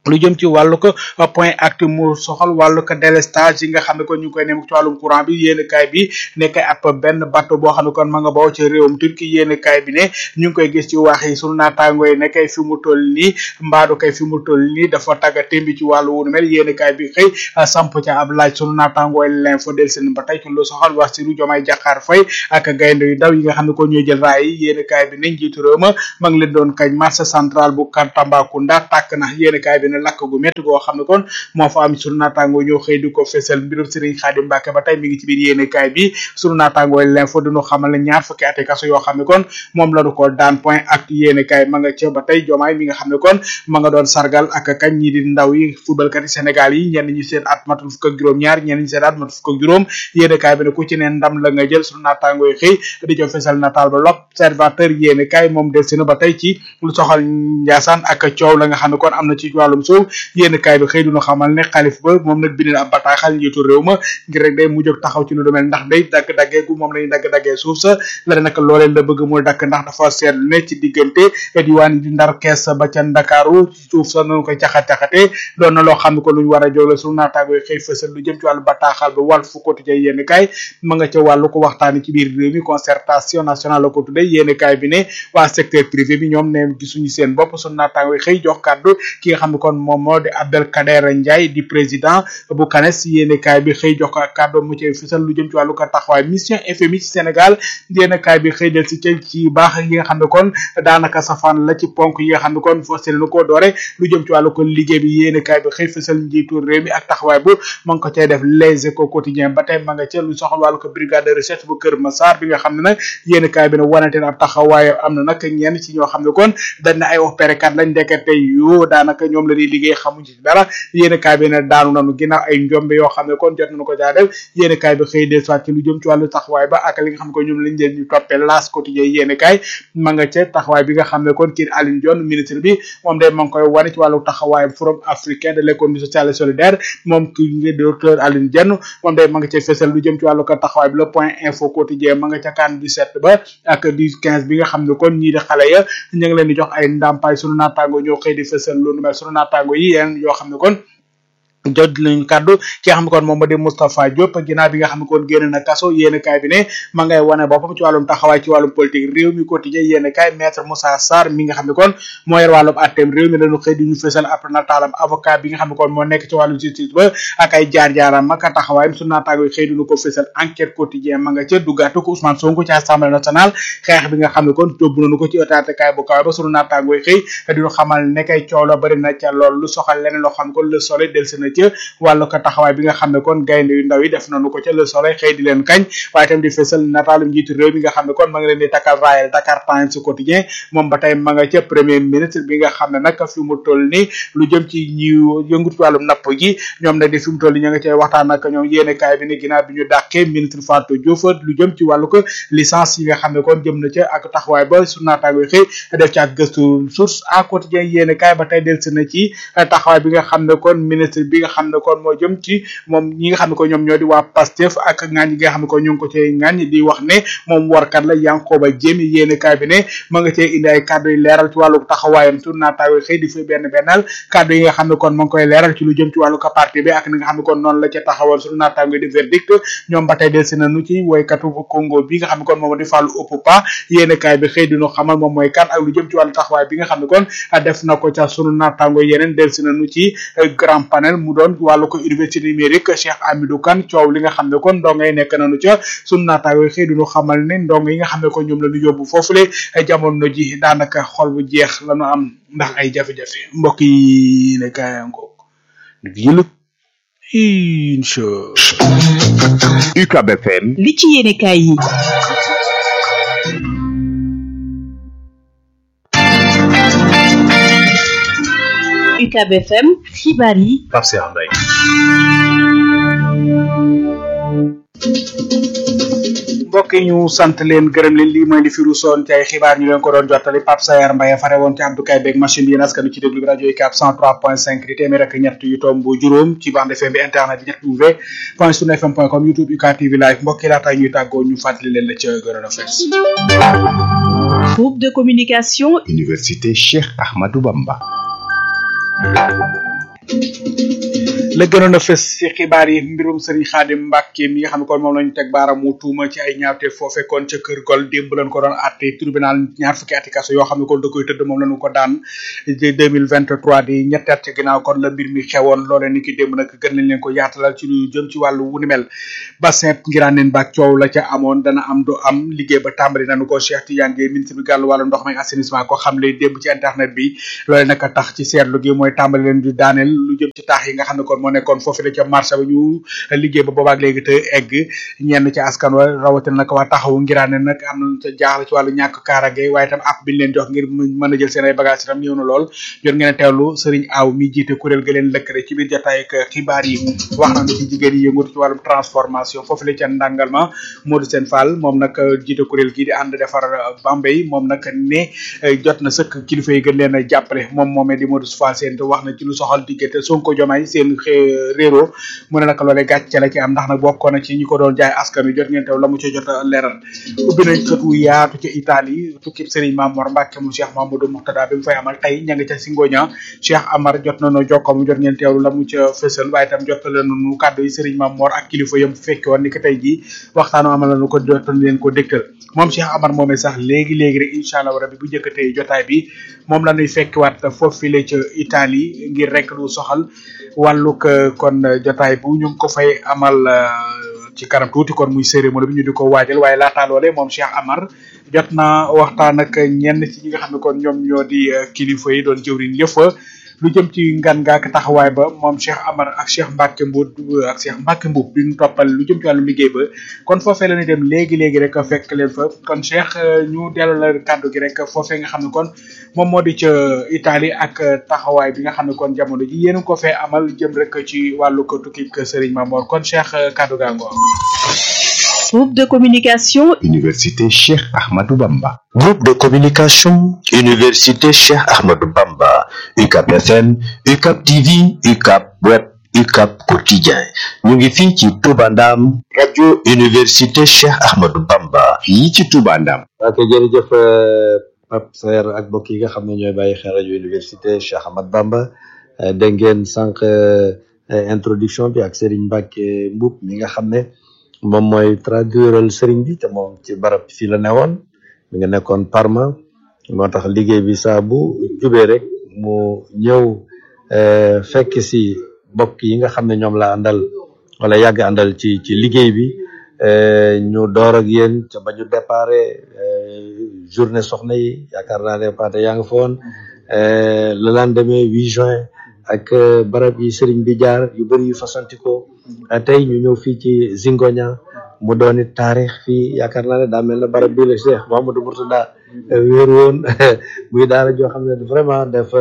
lu jëm ci wàllu ko point acte mu soxal wàllu ko délestage yi nga xam ne kon ñu ngi koy nemmeeku ci wàllum courant bi yéen kaay bi nekk ab benn bateau boo xam ne kon ma nga bawoo ci réewum Turquie yéen kaay bi ne ñu ngi koy gis ci wax yi sunu naataangoo yi ne kay fi mu toll nii mbaadu kay fi mu toll nii dafa tagga témbi ci wàllu wunu mel yéen kaay bi xëy samp ca ab laaj sunu naataangoo yi l'info del seen ba tey ci lu soxal wax si lu jomaay jaxaar fay ak gaynde yu ndaw yi nga xam ne kon ñooy jël raay yi yéen kaay bi ne njiitu réew ma ma ngi leen doon kañ marché central bu Tambacounda tàkk na yéen kaay bi ne lakk gu métti goo xam ne kon moo fa am sunu naataango ñoo xëy di ko fesal mbirum Serigne Khadim Mbacke ba tey mi ngi ci biir yéene kaay bi sunu naataango l'info dinu xamal ne ñaar fukki ati kaso yoo xam ne kon moom la du ko daan point ak yéene kaay ma nga ca ba tey jomaay mi nga xam ne kon ma nga doon sargal ak kañ ñi di ndaw yi footballkat yi Sénégal yi ñenn ñi seen at matul fukk ak juróom ñaar ñenn ñi seen at matul fukk ak juróom yéene kaay bi ne ku ci ne ndam la nga jël sunu naataango yi xëy di jo fesal nataal ba l'observateur yéene kaay moom del si na ba tey ci lu soxal Njaasaan ak coow la nga xam ne kon am na ci wàllum suuf yéen kaay bi xëy duñu xamal ne xalif ba moom nag bind na ab bataaxal njiitu réew ma ngir rek day mujj taxaw ci lu demel ndax day dagg-daggee gu moom lañuy dagg-daggee suuf sa la nag loolee la bëgg mu dakk ndax dafa seetlu ne ci diggante diwaan di ndar kees ba ca ndakaaru suuf sa nañu koy caxat-caxatee doon na loo xam ne ko luñ war a jóg la sunu naataango yi xëy fësal lu jëm ci wàllu bataaxal ba wàll fu quotidien yéen kaay ma nga ca wàllu ko waxtaani ci biir réew mi concertation nationale la ko tuddee yéen kaay bi ne waa secteur privé bi ñoom ne gisuñu seen bopp sunu naataango yi xëy jox kàddu ki nga xam ne kon moom moo di Abdelkader Ndiaye di président bu CANES yéene kaay bi xëy jox ko kàddu mu ci fisal lu jëm ci wàllu ko taxawaay mission FMI ci Sénégal yéene kaay bi xëy del si ca ci baax yi nga xam ne kon daanaka safaan la ci ponk yi nga xam ne kon fas yéene ko doore lu jëm ci wàllu ko liggéey bi yéene kaay bi xëy fisal njiitu réew mi ak taxawaay bu ma ngi ko cay def les échos quotidien ba tey ma nga ca lu soxal wàllu ko brigade de recherche bu Kër Massar bi nga xam ne nag yéene kaay bi ne wanante na ab taxawaay am na nag ñenn ci ñoo xam ne kon dañ na ay opérekat lañ ndekete yoo daanaka ñoom la di liggéey xamuñ ci dara yéen kaay bi ne daanu nañu ginnaaw ay njombe yoo xam ne kon jot nañu ko caa def yéen kaay bi xëy des ci lu jëm ci wàllu taxawaay ba ak li nga xam ne kon ñoom lañ leen ñu toppee laas quotidien yéen kaay ma nga ca taxawaay bi nga xam ne kon kii Aline Dione ministre bi moom day ma ngi koy wane ci wàllu taxawaay forum africain de l'économie sociale et solidaire moom ki ngi docteur Aline Dione moom day ma nga ca fesal lu jëm ci wàllu ko taxawaay bi le point info quotidien ma nga ca kan du sept ba ak du quinze bi nga xam ne kon ñii di xale ya ñu ngi leen di jox ay ndàmpaay sunu naataango ñoo xëy di fesal lu nu mel sunu naataango yi yeen yoo xam ne kon jot nañ kaddu ki nga xam ne kon moom moo di Moustapha Diop ginnaaw bi nga xam ne kon génn na kaso yéen kaay bi ne ma ngay wane boppam ci wàllum taxawaay ci wàllum politique réew mi quotidien yéen kaay maître Moussa Sarr mi nga xam ne kon moo yor wàllum atteem réew mi lañu xëy di ñu fësal ab nataalam avocat bi nga xam ne kon moo nekk ci wàllum justice ba ak ay jaar-jaaram ak taxawaayam su naataango yi xëy duñu ko fësal enquête quotidien ma nga ca duggaatu ko Ousmane Sonko ci assemblée nationale xeex bi nga xam ne kon tóbbu nañu ko ci ëtaatekaay bu kaw ba sunu naataango yi xëy diñu xamal ne kay coow la bari na ca lool lu soxal leneen loo xam ne kon le soleil del na ca wàllu ko taxawaay bi nga xam ne kon gaynde yu ndaw yi def nañu ko ca le soleil xëy di leen kañ waaye itam di fësal nataalu njiitu réew mi nga xam ne kon ma nga leen di takkal raayal Dakar Times quotidien moom ba tey ma nga ca premier ministre bi nga xam ne nag fi mu toll ni lu jëm ci ñi yëngu ci wàllum napp gi ñoom nag di fi mu toll ni ña nga cay waxtaan ak ñoom yéene kaay bi ne ginnaaw bi ñu dàqee ministre Fatou Diouf lu jëm ci wàllu ko licence yi nga xam ne kon jëm na ca ak taxawaay ba su naataango yi xëy def ci ak gëstu source à quotidien yéene kaay ba tey delsi na ci taxawaay bi nga xam ne kon ministre bi nga xam ne kon moo jëm ci moom ñi nga xam ne ko ñoom ñoo di waa Pastef ak ngaañ yi nga xam ne ko ñu ngi ko cay ngaañ di wax ne moom warkat la Yankoba Diémé yéene kaay bi ne ma nga cee indi ay kàddu yu leeral ci wàllu taxawaayam tur naataawe xëy di fi benn bennal kàddu yi nga xam ne kon ma ngi koy leeral ci lu jëm ci wàllu ko parti bi ak ni nga xam ne kon noonu la ca taxawal suñu naataango di verdict ñoom ba tey del si nañu ci woykatu Congo bi nga xam ne kon moom di fàllu Opopa yéene kaay bi xëy dinu xamal moom mooy kan ak lu jëm ci wàllu taxawaay bi nga xam ne kon def na ko ca sunu naataango yeneen del si nañu ci grand panel mu doon wàllu ko université numérique Cheikh Amidou Kane coow li nga xam ne kon ndongo yi nekk nañu ca sunu naataango xëy dinu xamal ne ndongo yi nga xam ne kon ñoom la ñu yóbbu foofule jamono ji daanaka xol bu jeex la ñu am ndax ay jafe-jafe mbokk yi ne kaayango yëlëg incha UCAB FM li ci yéene kaay yi UCAB FM xibaar yi Pape Cheikh Mbaye mbokk yi ñu sant leen gërëm leen lii mooy li fi ruusoon ci ay xibaar ñu leen ko doon jottali Pape Sayar Mbaye fare woon ci Abdou Kaye beeg machine bi yéen askanu ci déglu bi rajo UCAB 103.5 di téeméer ak ñett yu tomb juróom ci bande FM bi internet bi ñett w point sunu fm point com youtube UCAB TV live mbokk yi laata ñuy tàggoo ñu fàttali leen la ca gënoon a fees groupe de communication Université Cheikh Ahmadou Bamba la gënoon a fës ci xibaar yi mbirum Serigne Khadim Mbacke mi nga xam ne kon moom lañu teg baaramu tuuma ci ay ñaawte foofe kon ca kër gol démb lañ ko doon àtte tribunal ñaar fukki ati kaso yoo xam ne kon da koy tëdd moom lañu ko daan ci 2023 di ñetti at ci ginnaaw kon la mbir mi xewoon loolee ni ki démb nag gën nañ leen ko yaatalal ci lu jëm ci wàllu wu ni mel bassin ngiraaneen baak coow la ca amoon dana am du am liggéey ba tàmbali nañu ko Cheikh Tidiane Gueye ministre bi gàllu wàllu ndox may assainissement ko xam le démb ci internet bi loolee nag tax ci seetlu gi mooy tàmbali leen di daaneel lu jëm ci taax yi nga xam ne kon moo nekkoon foofu la ca marché ba ñu liggéey ba boobaak léegi te egg ñenn ci askan wa rawatina nag waa taxawu ngiraane nag am na ca jaaxle ci wàllu ñàkk kaarage waaye itam app biñ leen jox ngir mën a jël seen ay bagage itam ñëw na lool jot ngeen a teewlu Serigne Aw mi jiite kuréel ga leen lëkkale ci biir jotaay ak xibaar yi wax nañu ci jigéen yi yëngatu ci wàllum transformation foofu la ca ndàngal ma Modou Sène Fall moom nag jiite kuréel gii di ànd defar Bambey moom nag ne jot na sëkk kilifa yi gën leen a jàppale moom moomee di Modou Fall seen te wax na ci lu soxal diggante Sonko Diomaye seen réero mu ne nag loolee gàcce la ci am ndax nag bokkoon na ci ñi ko doon jaay askan wi jot ngeen teew la mu ca jot a leeral ubbi nañ kët wu yaatu ci Italie tukkib Serigne Mamour Mbacke mu Cheikh Mamadou Mouxtada bi mu fay amal tey ña nga ca Singoña Cheikh Amar jot nañoo jokkoo mu jot ngeen teewlu la mu ca fësal waaye itam jottale nañu kàddu yi Serigne Mamour ak kilifa yam fekke woon ni ko tey jii waxtaanu amal nañu ko jotal leen ko dégtal moom Cheikh Amar moomee sax léegi léegi rek incha allah rabbi bu njëkkatee jotaay bi moom la ñuy fekkiwaat foofu la ca Italie ngir rek lu soxal wàllug kon jotaay bu ñu ngi ko fay amal ci kanam tuuti kon muy cérémonie bi ñu di ko waajal waaye laataa loole moom Cheikh Amar jot na waxtaan ak ñenn ci ñi nga xam ne kon ñoom ñoo di kilifa yi doon jëwriñ yëpp lu jëm ci ngan ngaak taxawaay ba moom Cheikh Amar ak Cheikh Mbacke Mbout ak Cheikh Mbacke Mbout di ñu toppal lu jëm ci wàllu liggéey ba kon foofee la ñuy dem léegi léegi rek fekk leen fa kon Cheikh ñu dellu la kàddu gi rek foofee nga xam ne kon moom moo di ca Italie ak taxawaay bi nga xam ne kon jamono ji yéen ko fee amal jëm rek ci wàllu ko tukki Serigne Mamor kon Cheikh kàddu gaa ngoo Groupe de communication Université Cheikh Ahmadou Bamba. Groupe de communication Université Cheikh Ahmadou Bamba UCAP FM UCAP TV UCAP Web UCAP Quotidien ñu ngi fii ci Touba Ndam rajo Université Cheikh Ahmadou Bamba fii ci Touba Ndam. ok jërëjëf Pape Saer ak mbokk yi nga xam ne ñooy bàyyi xel rajo Université Cheikh Ahmadou Bamba dégg ngeen sànq introduction bi ak Serigne Mbacke Mboup mi nga xam ne. moom mooy traduiral sëriñ bi te moom ci barab fii la newoon mi nga nekkoon Parma moo tax liggéey bi saa bu jubee rek mu ñëw fekk si bokk yi nga xam ne ñoom la àndal wala yàgg àndal ci ci liggéey bi ñu door ak yéen ca ba ñu déparé journée soxna yi yaakaar naa ne paate yaa nga fa woon le lendemain 8 juin ak barab yi sëriñ bi jaar yu bëri yu fasantikoo tey ñu ñëw fii ci Zingoña mu doon it taarix fii yaakaar naa ne daa mel na barab bii la Cheikh Mouhamadou Mourtada wéeru woon muy daara joo xam ne vraiment dafa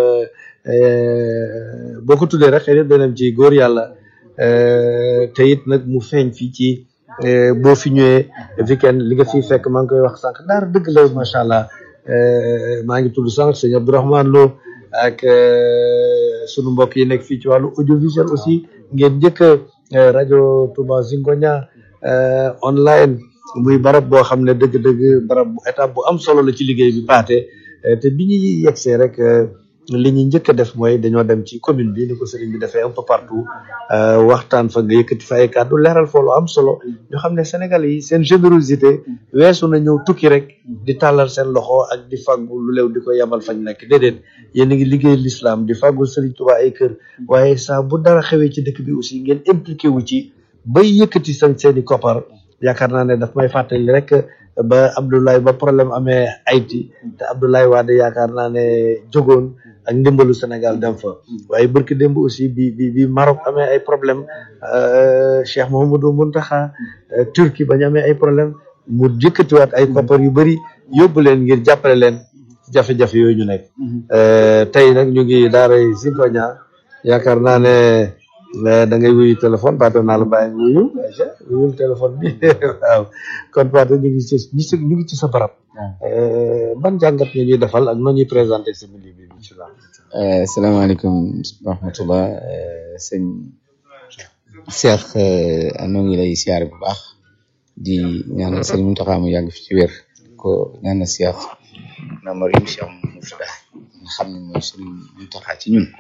boo ko tuddee rek xëy na danañ ci góor yàlla te it nag mu feeñ fii ci boo fi ñëwee weekend li nga fiy fekk maa ngi koy wax sànq daara dëgg la macha allah maa ngi tudd sànq sëñ Abdourahmane Lo ak sunu mbokk yi nekk fii ci wàllu audiovisuel aussi ngeen njëkk rajo Touba Zingoña online muy barab boo xam ne dëgg-dëgg barab bu étape bu am solo la ci liggéey bi paate te bi ñuy yegsee rek li ñuy njëkk a def mooy dañoo dem ci commune bi ni ko sëriñ bi defee un peu partout waxtaan fa nga yëkkati fa ay kàddu leeral fa lu am solo ñoo xam ne Sénégal yi seen générosité weesu na ñëw tukki rek di tàllal seen loxo ak di fàggu lu leew di ko yabal fañ nekk déedéet yéen a ngi liggéey l'islam di fàggul sëriñ Tuubaa ay kër waaye saa bu dara xewee ci dëkk bi aussi ngeen impliqué wu ci bay yëkkati sañ seen i koppar yaakaar naa ne daf may fàttali rek ba Abdoulaye ba problème amee Haïti te Abdoulaye Wade yaakaar naa ne jógoon ak ndimbalu Sénégal dem fa waaye barki démb aussi bi bi bi Maroc amee ay problème Cheikh Mouhamadou Mountakha Turquie bañ amee ay problème mu jëkkatiwaat ay koppar yu bëri yóbbu leen ngir jàppale leen jafe-jafe yooyu ñu nekk tey nag ñu ngi daaray Zingoña yaakaar naa ne da ngay wuyu téléphone Paate naa la bàyyi nga wuyu wuyul téléphone bi waaw kon Paate ñu ngi ci ñu ngi ci sa barab ban jàngat nga ñuy defal ak noo ñuy présenté simili bi bisimilah salaamaaleykum wa rahmatullah sëñ Cheikh noo ngi lay siyaare bu baax di ñaanal sëñ Mountakha mu yàgg fi ci wér ko ñaanal Cheikh na Marim Cheikh Mourtada nga xam ne mooy Serigne Mountakha ci ñun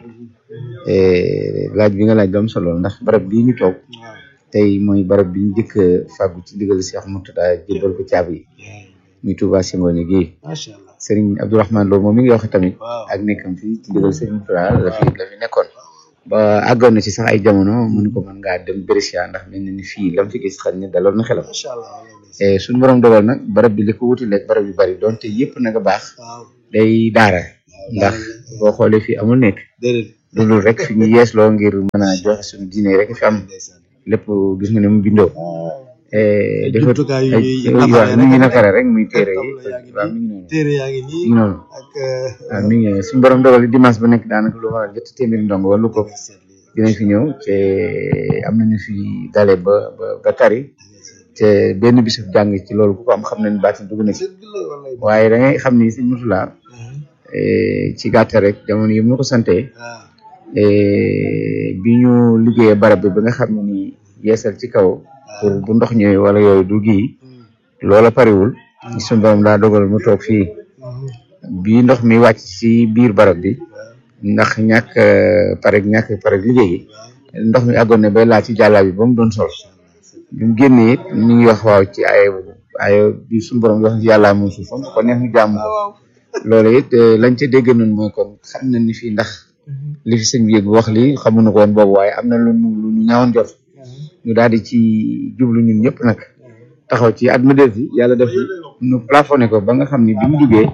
laaj bi nga laaj doom solo ndax barab bii ñu toog tey mooy barab bi ñu njëkk a fàggu ci ndigal Cheikh Mourtada jébbal ko caabi yi muy Touba Singone gi macha allah Serigne Abdourahmane Lo moom mi ngi wax tamit ak nekkam fii ci ndigal Serigne Mourtada la fi la fi nekkoon ba àggoon na ci sax ay jamono mu ne ko mën ngaa dem Brescia ndax mel na ni fii lam fi gis xam ne daloon na xelam macha allah Eh, suñu borom dogal nag barab bi li ko wuti lekk barab yu bari donte yëpp nag a baax waaw day daara ndax boo xoolee fii amul nekk déedéet loolu rek fi ñu yeesloo ngir mën a joxe suñu diine rek fi am lépp gis nga ne mu bindoo eh, Ay dafa jumtukaay yu ay ñuy waaw nafare mi ngi rek. nafare rek muy téere yi Tableau yaa ngi waaw nii. mi ngi noonu téere yaa ngi mi nii ngi noonu ak waaw mi ngi noonu suñu borom dogal dimanche ba nekk daanaka lu war a jot téeméeri ndongo wala lu ko dinañ fi ñëw te am nañu fi dale ba ba ba tari te benn bisub jàng ci loolu ku ko am xam nañ baatin dugg na ci dëgg la wallaay waaye da ngay xam ni sëñ Murtala eh, ci gàttal rek jamono yi mu ko sante waaw eh, bi ñu liggéeyee barab bi ba nga xam ne ni yeesal ci kaw pour bu ndox ñëwee wala yooyu du gii loola pariwul suñu borom daa dogal mu toog fii bi ndox mi wàcc ci biir barab bi ndax ñàkk eh, pareg ñàkk pareg liggéey gi ndox mi àggoon ne bay laa ci jàllaa bi ba mu doon sol bi mu génnee it ñu ngi wax waaw ci ay ay bi suñu borom di wax yàllaa moom suufam ko neex ñu jàmm ko loolu it eh, lañ ca dégg noonu mooy kon xam na ni fii ndax li fi sëñ bi yëg wax li xamuñu ko woon boobu waaye am na lu ñu lu ñu ñaawoon jot ñu daal di ci jublu ñun ñëpp nag taxaw ci at ma des yi yàlla def ñu plafonné ko ba nga xam ni bi mu duggee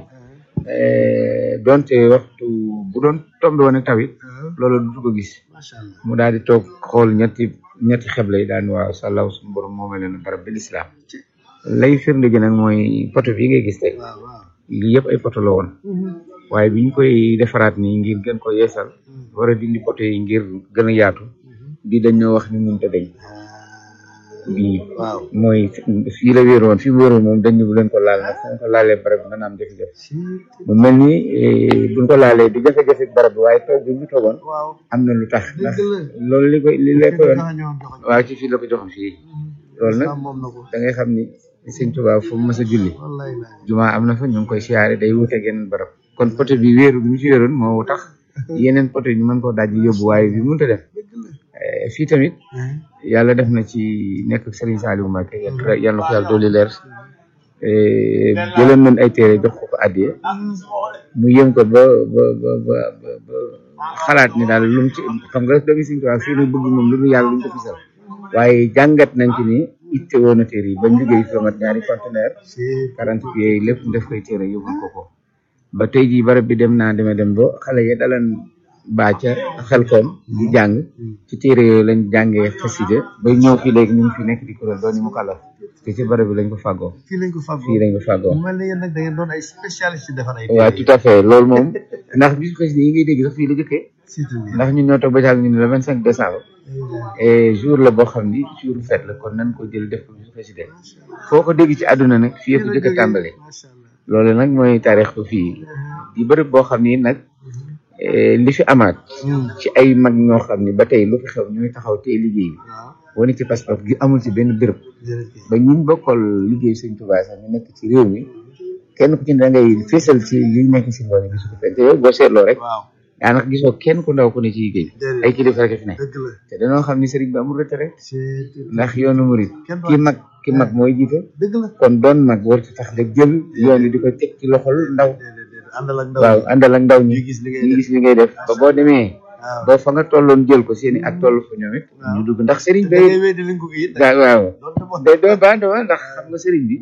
eh, donte waxtu bu doon tombé woon ak tawit loolu du ko gis macha allah mu daal di toog xool ñetti ñetti xeble yi daan waaw sàllaaw suñu borom moo mel ne barab bi lislaam lay firnde gi nag mooy poto bi ngay gis tey waaw waaw lii yëpp ay poto la woon waaye bi ñu koy defaraat nii ngir gën ko yeesal war a dindi poto yi ngir gën a yaatu bii dañ ñoo wax ni mënut a deñ bii waaw mooy fii la wéeru woon fii mu wéeru moom dañ ñu bu leen ko laal nag fu ñu ko laalee barab bi dana am jafe-jafe mu mel ni eh, buñ ko laalee di jafe-jafe barab bi waaye toog bi ñu toogoon waaw am na lu tax ndax dëgg la loolu li koy li lay koyoon dafa ñëwoon joxoñ waaw ci fii la ko joxoon fii loolu nag islam moom na ko da ngay xam ni sëñ Tuubaa fu mu mës a julli wallaay laay jumaa am na fa ñu ngi koy siyaare day wuuteeg yeneen barab kon poté bi wéeru bi mu ci wéeroon moo tax yeneen poté ñu mën koo daj yóbbu waaye bi mënut a def Eh, fii tamit yàlla def na ci nekk ak Serigne Saliou Mbacké yàlla na ko yàlla dolli leer eh, jëloon nañ ay téere jox ko ko addiye mu yëm ko ba ba ba ba ba ba xalaat ni daal lu mu ci xam nga doomi Serigne Touba fii nu bëgg moom lu nu yàlla lu ñu ko fisal waaye jàngat nañ ci ni itte woon na téere yi bañ liggéey fi mat ñaari conteneur quarante pieds yi lépp def koy téere yóbbul ko ko ba tey jii barab bi dem naa deme dem ba xale ya dalan baaca xel koom di jàng ci téere yooyu lañ jàngee xasida ba ñëw fii léegi ñu ngi fi nekk di kuréel doon mu kàllaf te ci barab bi lañ ko fàggoo fii lañ ko fàggoo fii lañ ko fàggoo mu mel ne yéen nag da ngeen doon ay spécialiste ci defar ay waaw tout à fait loolu moom ndax bisu xasida yi ngay dégg sax fii la jëkkee surtout bi ndax ñun ñoo toog ba caag ñu ne le vingt cinq décembre et jour la boo xam ni jour fête la kon nan ko jël def ko bisu xasida foo ko dégg ci àdduna nag fii ko jëkk a tàmbali macha allah loolu nag mooy taarix ko fii di bërëb boo xam ni nag eh, li fi amaat ci ay mag ñoo xam ni ba tey lu fi xew ñooy taxaw tey liggéey bi waaw wane ci passeport gi amul ci benn béréb jërëjëf ba ñun bokkal liggéey sëñ Tuubaa sax ñu nekk ci réew mi kenn ku ci ne da ngay fésal ci li nekk si ngoone gisu ko fenn te yow boo seetloo rek waaw daanaka gisoo kenn ku ndaw ku ne ci liggéey bi Déedéet. ay kilifa rek a fi ne dëgg la te dañoo xam ni sëriñ bi amul retraite c'est ndax yoonu murit Kenn du ki mag ki mag mooy jiite dëgg la kon doon mag war ci tax nga jël yoon wi di ko teg ci loxol ndaw déedéet déedéet àndal ak ndaw waaw àndal ak ndaw ñi ñuy gis li ngay ñu def gis li ngay def ba boo demee waaw ba fa nga tolloon jël ko seeni ak toll fa ñoom it ñu dugg ndax sëriñ da bi ngay weddi li nga ko it waaw waaw doon na wax day doo baa doo ndax xam nga sëriñ bi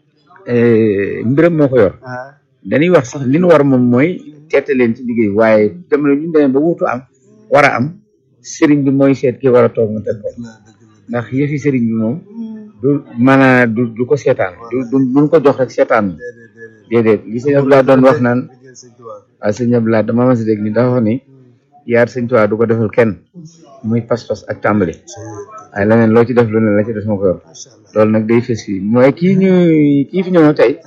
eh, mbiram moo ko yor ah dañuy wax sax li nu war moom mooy teete leen ci liggéey waaye jamono ñu demee ba wuutu am war a am sëriñ bi mooy seet ki war a toog mu teg ko ndax yëfi sëriñ bi moom du maanaa du du ko seetaan du du duñ ko jox rek seetaan déedéet li sëñ Abdoulaye doon wax naan liggéeyal sëñ Tuubaa waaw sëñ Abdoulaye dama mas a dégg ni dafa wax ni yaar sëñ Tuubaa du ko defal kenn muy pas-pas ak tàmbali waaye leneen loo ci def lu ne la ci def ma ko yor loolu nag day fës fii mooy kii ñu kii fi ñëw na tey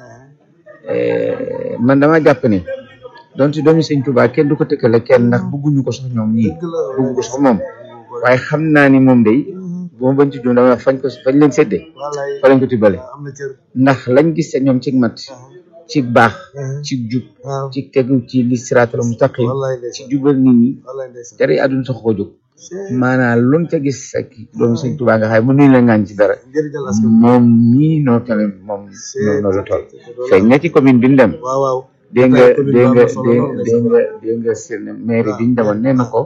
eh, man dama jàpp ni donte doomi sëñ Tuubaa kenn du ko tëkkale kenn ndax bëgguñu ko sax ñoom ñii bëggu ko sax moom waaye xam naa ni moom day bu ma bañ ci dund dama wax fañ ko fañ leen séddee wallaay fa lañ ko tibbale am na cër ndax lañ gis te ñoom ci mat ci baax ci jub ci tegu ci li siraatal mustaqim ci jubal nit ñi dara yi àdduna sax ko jóg maanaam luñ ca gis ak doomu sëñ Tuubaa nga xam ne mënuñ la ngaañ ci dara moom mii noo tale moom noo la toll feeñ na ci commune bi ñu dem dégg nga dégg nga dégg nga dégg nga seen maire bi ñu demoon nee na ko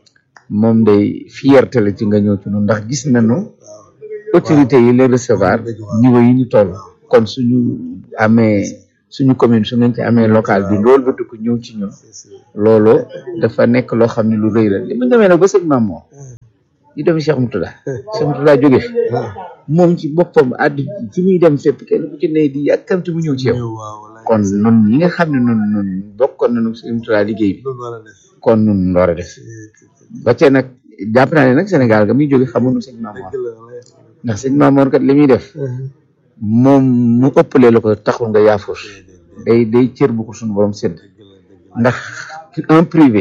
moom day fierté la ci nga ñëw ci noonu ndax gis nañu autorité yi les recevoir niveau yi ñu toll kon suñu amee suñu commune su ngeen ci amee local bi loolu ba dugg ñëw ci ñun loolu dafa nekk loo xam ne lu rëy la li mu demee nag ba sëñ Maam Moor ñu dem Cheikh Moutada Cheikh Moutada jóge fi moom ci boppam àddu ci muy dem fépp kenn ku ci ne di yàkkamti mu ñëw ci yow kon nun ñi nga xam ne nun nun bokkoon nañu sëñ Moutada liggéey bi kon nun war a def ba cee nag jàpp naa ne nag Sénégal ga muy jóge xamuñu sëñ Maam Moor ndax sëñ Maam Moor kat li muy def moom mu ëppalee la ko taxul nga yaafus day day cër bu ko suñu borom sédd ndax un privé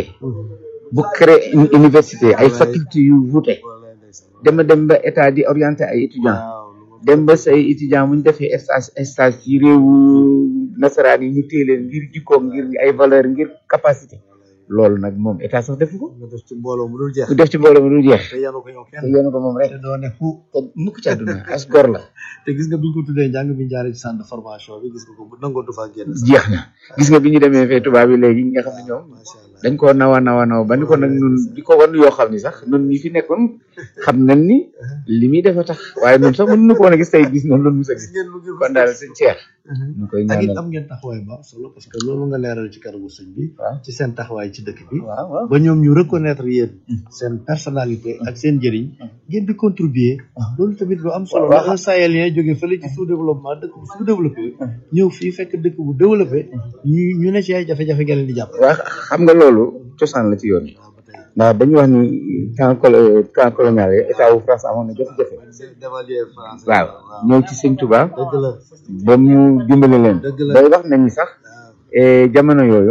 bu créé une université ay faculté yu wuute dema dem ba état di orienté ay étudiants dem ba say étudiants bu ñu defee stage stage ci réewu nasaraan yi ñu téye leen ngir jikkoom ngir ay valeur ngir capacité loolu nag moom état sax defu ko nga def ci mbooloo mu dul jeex ku def ci mbooloo mu dul jeex te yanu ko yow kenn te yéen ko moom rek te doo ne fu te mukk ci àdduna as gor la te gis nga bi ñu ko tuddee njàng bi ñu jaaree ci centre de formation bi gis nga ko bu nangoo du faa génn jeex na gis nga bi ñu demee fee tubaab yi léegi ñi nga xam ne ñoom dañ koo nawa nawa naw ba ni ko nag nun di ko wan yoo xam ni sax nun ñi fi nekkoon xam nañ ni li muy defa tax waaye nun sax mënuñu ko woon a gis tey gis noonu loolu mus a gis kon daal sëñ Cheikh ñu koy ak it ñaanal am ngeen taxawaay bu am solo parce que loolu nga leeral ci kanamu sëñ bi waaw ci seen taxawaay ci dëkk bi waaw waaw ba ñoom ñu reconnaître yéen seen personnalité ak seen njëriñ ngeen di contribuer loolu tamit lu am solo la un sahélien jóge fële ci sous développement dëkk bu sous développé ñëw fii fekk dëkk bu développé ñu ñu ne ci ay jafe-jafe nga leen di jàpp waaw xam nga loolu cosaan la ci yoon yi ndax dañuy wax ni temps colo temps colonial yi état wu France amoon na jafe-jafe dévaluer français waaw ñëw ci sëñ Touba dëgg la ba mu dimbale leen Dëgg la. bay wax nañu sax eh, jamono yooyu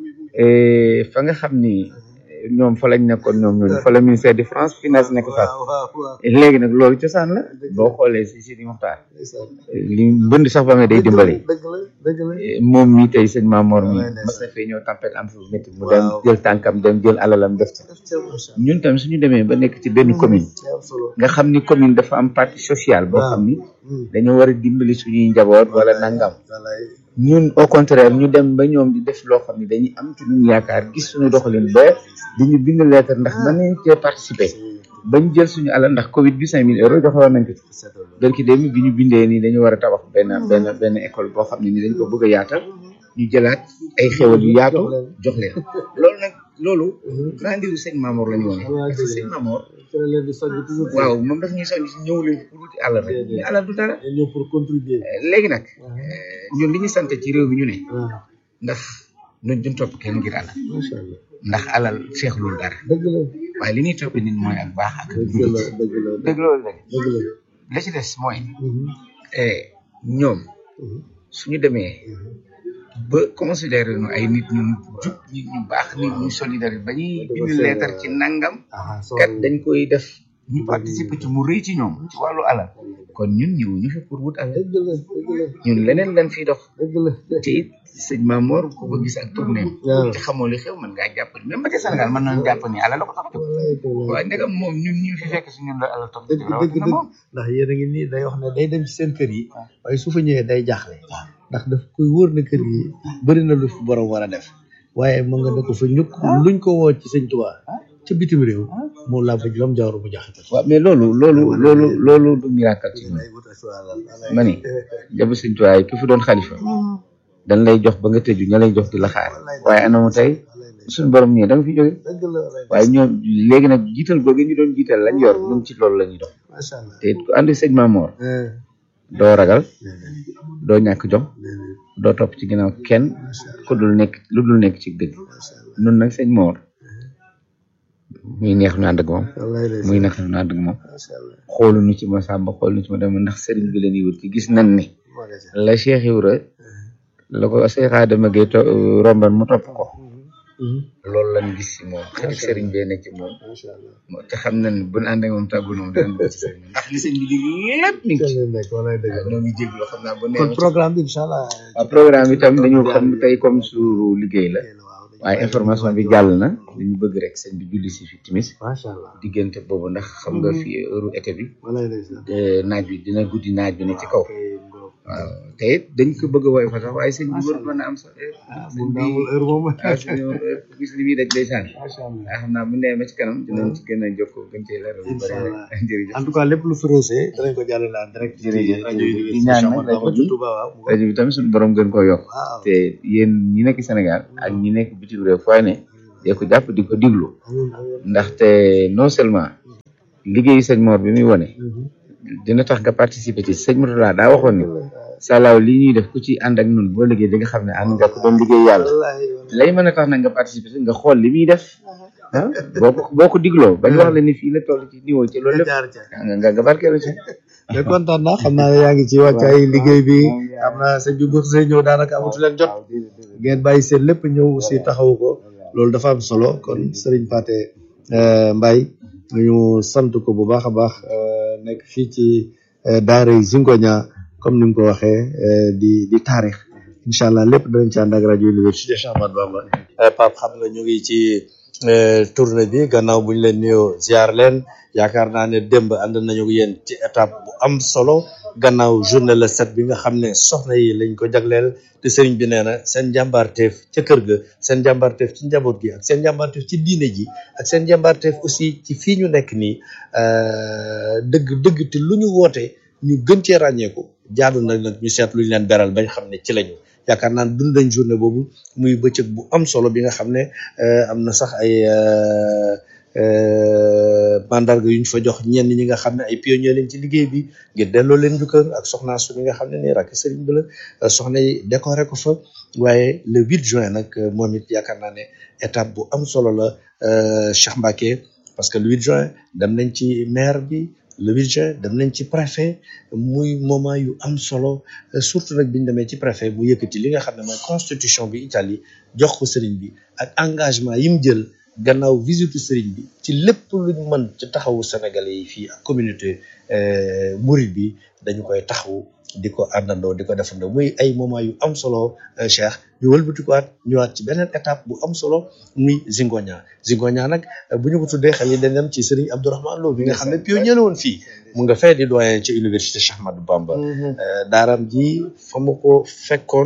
eh, fa nga xam ni eh, ñoom fa lañ nekkoon ñoom ñooñu fa la ministère de France finance nekk fa waaw waaw waaw léegi nag loolu cosaan la boo xoolee si Sidi Moxtaar li mbënd sax ba nga day dimbale dëgg la dëgg la Eh, moom mi tey sëñ Mamor mi Wallaay ndeysaan. mas na fee ñëw tempête am fu métti mu dem Waaw. jël tànkam dem jël alalam def ci ñun tam suñu demee ba nekk ci benn commune am solo nga xam ni commune dafa am partie sociale boo xam ni dañoo war a dimbali suñuy njaboot wala nangam wallaay ñun au contraire ñu dem ba ñoom di def loo xam ni dañuy am ci ñun yaakaar gis suñu doxalin ba di ñu bind lettre ndax mën nañ cee participer bañ jël suñu alal ndax Covid bi cinq mille euros joxe woon nañ ko ci donc dem bi ñu bindee ni dañu war a tabax benn benn benn école boo xam ne ni dañ ko bëgg a yaatal ñu jëlaat ay xéwal yu yaatu jox leen loolu nag loolu grandiru sëñ Mamour la ñu woon parce que sëñ Mamour ci la leen di soññ toujours waaw moom daf ñuy soññ si ñëw leen pour wuti alal rek ñu alal du dara ñëw pour contribuer léegi nag ñun li ñu sant ci réew mi ñu ne waaw ndax ñun duñ topp kenn ngir alal macha allah ndax alal seexlul dara dëgg la waaye li ñuy topp nit mooy ak baax ak dëgg la dëgg la dëgg loolu rek dëgg la la ci des mooy Mhm. eh, ñoom suñu demee ba considéré nu ay nit ñu jub nit ñu baax nit ñu solidaire ba ñuy bind leetar ci nangam ah kat dañ koy def ñu participer ci mu rëy ci ñoom ci wàllu alal kon ñun ñëw ñu fi pour wut alal dëgg la dëgg la ñun leneen lañ fiy dox dëgg la te it sëñ Mamor ku ko gis ak tournéem waaw. te xamoo li xew mën ngaa jàpp ni même ba ca Sénégal mën nañu jàpp ni alal la ko tax a jóg wallaay dëgg la waaye ndegam moom ñun ñu fi fekk si ñun la alal tax a dëgg jóg dëgg rawatina dëgg moom ndax yéen a ngi nii day wax ne day dem ci seen kër yi waaye su fa ñëwee day jaaxle ndax daf koy wóor na kër yi bëri na lu fi borom war a def waaye mën nga ne ko fa ñukk luñ ko woo ci sëñ Tuubaa ca bitim réew moom laa bëgg lam jawru bu jaxate waaw mais loolu loolu loolu loolu du miracle ci ñun ma ni jabu sëñ Tuubaa yi ki fi doon xalifa dañ lay jox ba nga tëju ña lay jox di la xaar waaye anamu tey suñu borom ñii da nga fi jóge dëgg la waaye ñoom léegi nag jiital googu ñu doon jiital lañ yor ñun ci loolu la ñuy dox macha allah te it ku ànd sëñ Mamoor Eh, doo ragal doo ñàkk jom doo topp ci ginnaaw kenn ku dul nekk lu dul nekk ci dëgg nun nag sëñ Moor muy neex ñu ànd ak moom wallaay lay muy neex ñu ànd ak moom macha allah xooluñu ci ma sàmba xooluñu ci ma dem ndax sëriñ bi la ñuy wut ci gis nañ ni magasin la Cheikh Ibra la ko Cheikh Adama Gueye to romban mu topp ko loolu lañ gis ci moom xarit sëriñ bee nekk ci moom moo te xam na ne bu ñu ànd ak moom tàggu na moom dinañ dugg ci sëriñ bi ndax li sëñ bi dig lépp mi ngi ci waaw ñoo ngi jégalu xam naa bu nee kon programme bi incha allah waaw programme bi tam dañu xam tey comme suuru liggéey la waaye information bi jàll na dañu bëgg rek sëñ bi julli si fi timis macha allah diggante boobu ndax xam nga fi heure été bi walaay ndeysaan te naaj bi dina guddi naaj bi ne ci kaw waaw te it dañ ko bëgg a woy fa sax waaye sëñ bi war mën a am sax sëñ bi heure moom waaw suñu gis li muy daj ndeysaan macha allah waaye xam naa bu nee ba ci kanam dinañ ci gën a jokkoo gën cee leeral lu bëri rek jërëjëf en tout cas lépp lu fi roosé danañ ko jàllale en direct ci jërëjëf rajo yi di ñaan nag rajo bi Touba waaw rajo bi tamit suñu borom gën koo yokk waaw te yéen ñi nekk Sénégal ak ñi nekk bitim réew fooy ne dee ko jàpp di ko diglu ndaxte non seulement liggéeyu sëñ Mor bi muy wone dina tax nga participer ci sëñ Mourtala daa waxoon ni salaaw li ñuy def ku ci ànd ak ñun boo liggéey di nga xam ne ànd nga ko doon liggéey yàlla lay mën a tax nag nga participer ci nga xool li muy def ah boo ko boo ko digloo bañ wax la ni fii la toll ci niveau ci loolu lépp jaar ca nga nga nga barkeelu ci mais kontaan naa xam naa ne yaa ngi ci wàccaay liggéey bi xam naa sëñ bi bu see ñëw daanaka amatu leen jot ngeen bàyyi seen lépp ñëw aussi taxawu ko loolu dafa am solo kon Serigne Pathé Mbaye ñu sant ko bu baax a baax euh, nekk fii ci euh, daara Zingoña comme ni mu ko waxee euh, di di taarix incha allah lépp danañ ci ànd ak rajo université Cheikh Ahmadou Bamba Pape xam nga ñu ngi ci tournée bi gannaaw bu ñu leen nuyoo ziar leen yaakaar naa ne démb ànd nañu ak yéen ci étape bu am solo gannaaw journée le sept bi nga xam ne soxna yi lañ ko jagleel te sëriñ bi nee na seen jàmbaarteef ca kër ga seen jàmbaarteef ci njaboot gi ak seen jàmbaarteef ci diine ji ak seen jàmbaarteef aussi ci fii ñu nekk nii dëgg dëgg te lu ñu woote ñu gën cee ràññeeku jaadu na nag ñu seet lu ñu leen beral bañ xam ne ci lañu yaakaar naa dund nañ journée boobu muy bëccëg bu am solo bi nga xam ne am na sax ay mandarga yu ñu fa jox ñenn ñi nga xam ne ay pionniers lañ ci liggéey bi ngir delloo leen njukkal ak soxna su mi nga xam ne nii rakk sëriñ bi la soxna yi décoré ko fa waaye le 8 juin nag moom it yaakaar naa ne étape bu am solo la Cheikh Mbacké parce que le 8 juin dem nañ ci maire bi le 8 juin dem nañ ci préfet muy moment yu am solo surtout nag bi ñu demee ci préfet mu yëkkati li nga xam ne mooy constitution bi Italie jox ko sëriñ bi ak engagement yi mu jël gannaaw visite sëriñ bi ci lépp luñ mën ci taxawu sénégalais yi fii ak communauté mouride bi dañu koy taxawu di ko àndandoo di ko defandoo muy ay moment yu am solo Cheikh ñu wëlbatikuwaat ñëwaat ci beneen étape bu am solo muy Zingoña Zingoña nag bu ñu ko tuddee xel yi dañ dem ci Serigne Abdourahmane Lo bi nga xam ne pionnier la woon fii mu nga fee di doyen ci université Cheikh Ahmadou Bamba daaram ji fa mu ko fekkoon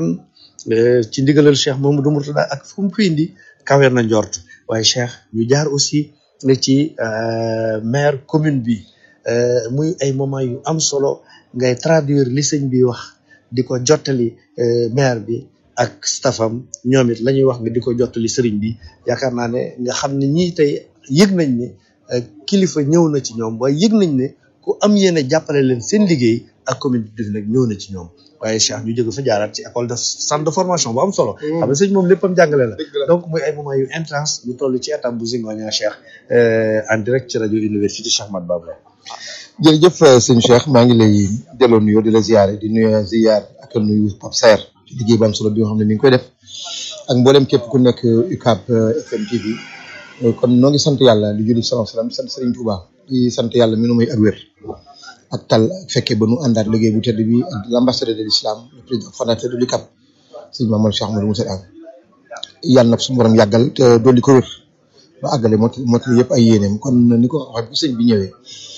ci ndigalal Cheikh Mamadou Mourtada ak fu mu ko indi kawe na njort waaye Cheikh ñu jaar aussi ci maire commune bi muy ay moment yu am solo ngay traduire li sëñ bi wax di ko jottali maire bi ak staffam ñoom it la ñuy wax nga di ko jottali sëriñ bi yaakaar naa ne nga xam ne ñii tey yëg nañ ne kilifa ñëw na ci ñoom waaye yëg nañ ne ku am yéene jàppale leen seen liggéey ak commune bi nag ñëw na ci ñoom waaye Cheikh ñu jóge fa jaaraat ci école de centre de formation bu am solo xam nga sëñ moom léppam jàngale la donc muy ay moment yu intense ñu toll ci étape bu Zingoña Cheikh en direct ci rajo université Cheikh Ahmadou Bamba jërëjëf sëñ Cheikh maa ngi lay delloo nuyoo di la ziare di nuyu ziar ak nuyu Pape Serre ci liggéey bu am solo bi nga xam ne mi ngi koy def ak mboolem képp ku nekk UCAB FM TV kon noo ngi sant yàlla di julli salaam salaam di sant Serigne Touba di sant yàlla mi nu may ak wér ak tal ak fekkee ba nu àndaat liggéey bu tedd bi ak l'ambassadeur de l'islam le président fondateur de l'UCAB sëñ Mamadou Cheikh Amadou Moussa Am yàlla na suñu borom yàggal te dolli ko wér ba àggale mot motali yëpp ay yéeneem kon ni ko waxee bu sëñ bi ñëwee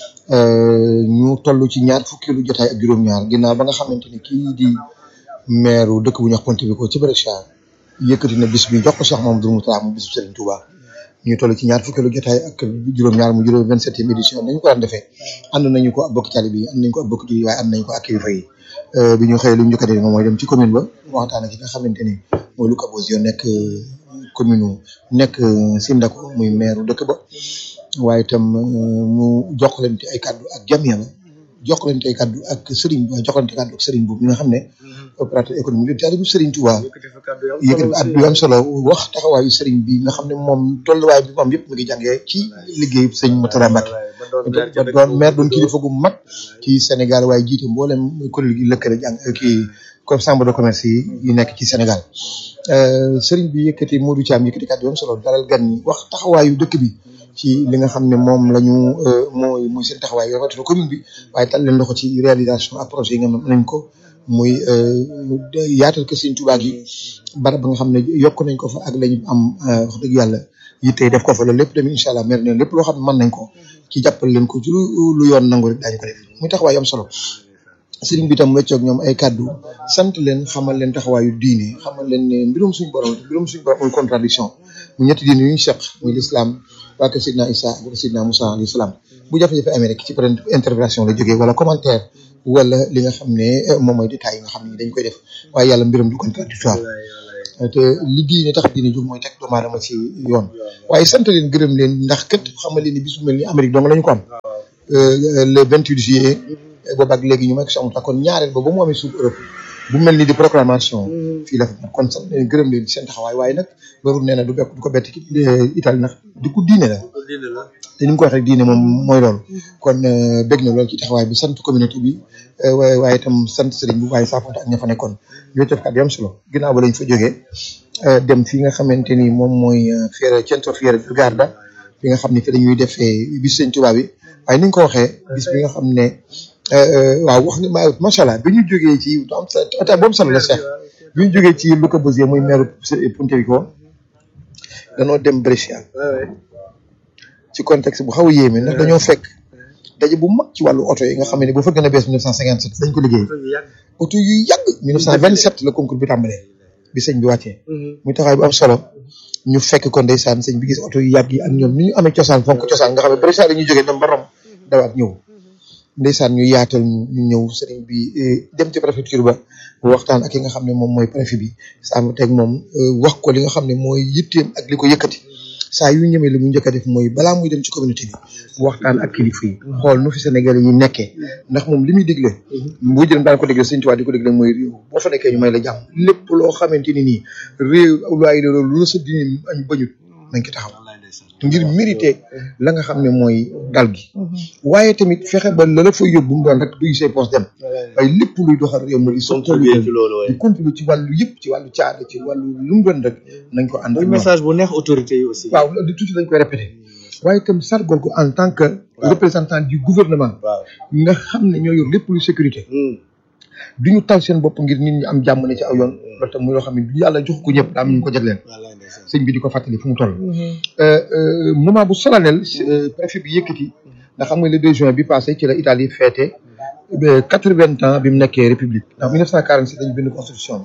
ñu toll ci ñaar fukki lu jotaay ak juróom-ñaar ginnaaw ba nga xamante ni kii di maire dëkk bu ñuy wax Pontevico ci Brescia yëkkati na bis bi jox ko Cheikh Mamadou Moussa mu bisu Serigne Touba ñu toll ci ñaar fukki lu jotaay ak juróom-ñaar mu juróom vingt septième édition nañu ko daan defee ànd nañu ko ak bokki tali bi ànd nañu ko ak bokki ji waaye ànd nañu ko ak kilifa yi bi ñu xëyee lu ñu njëkk a def moom mooy dem ci commune ba waxtaan ak ki nga xamante ni mooy Luca Bosio nekk commune nekk Sindako muy maire dëkk ba waaye itam mu jokkalante ay kaddu ak jamia ba jokkalante ay kaddu ak Serigne bi jokkalante kaddu ak Serigne boobu mi nga xam ne opérateur économique de taalibu Serigne Touba yëkkati at bi am solo wax taxawaayu Serigne bi nga xam ne moom tolluwaay bi moom yëpp mu ngi jàngee ci liggéeyu sëñ Moutara Mbacke ba doon maire doon kilifa gu mag ci Sénégal waaye jiite mboolem kuréel gi lëkkale jàng kii comme chambre de commerce yi yi nekk ci Sénégal sëriñ bi yëkkati Modou Thiam yëkkati kàddu yoon solo dalal gan ñi wax taxawaayu dëkk bi ci li nga xam ne moom la ñu mooy muy seen taxawaay rawatina commune bi waaye tal leen loxo ci réalisation ak projet yi nga xam nañ ko muy yaatal ko Sëriñ Tuubaa gi barab ba nga xam ne yokk nañ ko fa ak lañu am wax dëgg yàlla yitte def ko fa loolu lépp tamit incha allah mer ne lépp loo xam ne mën nañ ko ci jàppal leen ko ci lu lu yoon nangu rek daañu ko def muy taxawaay am solo sëriñ bi tam weccoog ñoom ay kàddu sant leen xamal leen taxawaayu diine xamal leen ne mbirum suñu borom mbirum suñu borom muy contradiction mu ñetti diine yu ñu seq muy l'islam waa kër Sidna Isa ak Sidna Moussa alayhi salaam bu jafe-jafe amee rek ci peut interprétation la jógee wala commentaire wala li nga xam ne moom mooy détails yi nga xam ne dañ koy def waaye yàlla mbiram du contradictoire te li diine tax diine jóg mooy teg doomu aadama ci yoon waaye sant leen gërëm leen ndax kat xamal leen ni bis bu mel ni Amérique dong la ñu ko am le 28 juillet boobu ak léegi ñu may ko si amul kon ñaareel ba ba mu amee suuf Europe bu mel ni di proclamation fii la fa kon sant leen gërëm leen seen taxawaay waaye nag loolu nee na du bekk du ko bett ci Italie nag di ko diine la te ni mu ko waxee diine moom mooy loolu kon bég na loolu ci taxawaay bi sant communauté bi waaye waaye itam sant sëriñ bi waaye saafonte ak ña fa nekkoon ñoo def kat yam solo ginnaaw ba lañ fa jógee dem fi nga xamante ni moom mooy fiere Centro Fiere del Garda fi nga xam ne fi dañuy defee bis sëñ Tuubaa bi waaye ni nga ko waxee bis bi nga xam ne waaw wax nga macha allah bi ñu jógee ci am sa boobu solo la Cheikh bi ñu jógee ci Luca Bosio muy maire Pontevico danoo dem Brescia ci contexte bu xaw a yéeme ndax dañoo fekk daje bu mag ci wàllu oto yi nga xam ne bu fa gën a bees 1957 dañ ko liggéey oto yu yàgg 1927 la concours bi tàmbalee bi sëñ bi wàccee muy taxawaay bu am solo ñu fekk ko ndeysaan sëñ bi gis oto yu yàgg yi ak ñoom ni ñu amee cosaan fonk cosaan nga xam ne Brescia la ñuy jógee dem ba Rome dawaat ñëw ndeysaan ñu yaatal ñu ñëw sëriñ bi dem ci préfecture ba waxtaan ak ki nga xam ne moom mooy préfet bi sàmm teg moom wax ko li nga xam ne mooy yitteem ak li ko yëkkati saa yu ñëmee li mu njëkk a def mooy balaa muy dem ci communauté bi waxtaan ak kilifa yi xool nu fi Sénégalais yi nekkee ndax moom li muy digle bu jëm daan ko digle Sëriñ Tuubaa di ko digle mooy réew boo fa nekkee ñu may la jàmm lépp loo xamante ni nii réew luwaay loolu lu la sa dini añ bañut nañ ko taxaw ngir mérité la nga xam ne mooy dal gi waaye tamit fexe ba la la fa yóbbu mu doon rek duy say poste dem waaye lépp luy doxal réew mi di contribuer ci loolu di contribuer ci wàllu yëpp ci wàllu caada ci wàllu lu mu doon rek nañ ko ànd ak message bu neex autorité yi aussi waaw loolu tuuti dañ koy répété waaye itam sargol ko en tant que représentant du gouvernement nga xam ne ñoo yor lépp lu sécurité du ñu tal seen bopp ngir nit ñi am jàmm ne ci aw yoon loolu tam muy loo xam ne du yàlla jox ko ñëpp daa am ñu ko jagleel sëñ bi di ko fàttali fu mu toll moment bu solennel préfet bi yëkkati ndax xam nga le 2 juin bi passé ci la Italie fêté quatre-vingts ans bi mu nekkee république ndax 1947 dañu bind constitution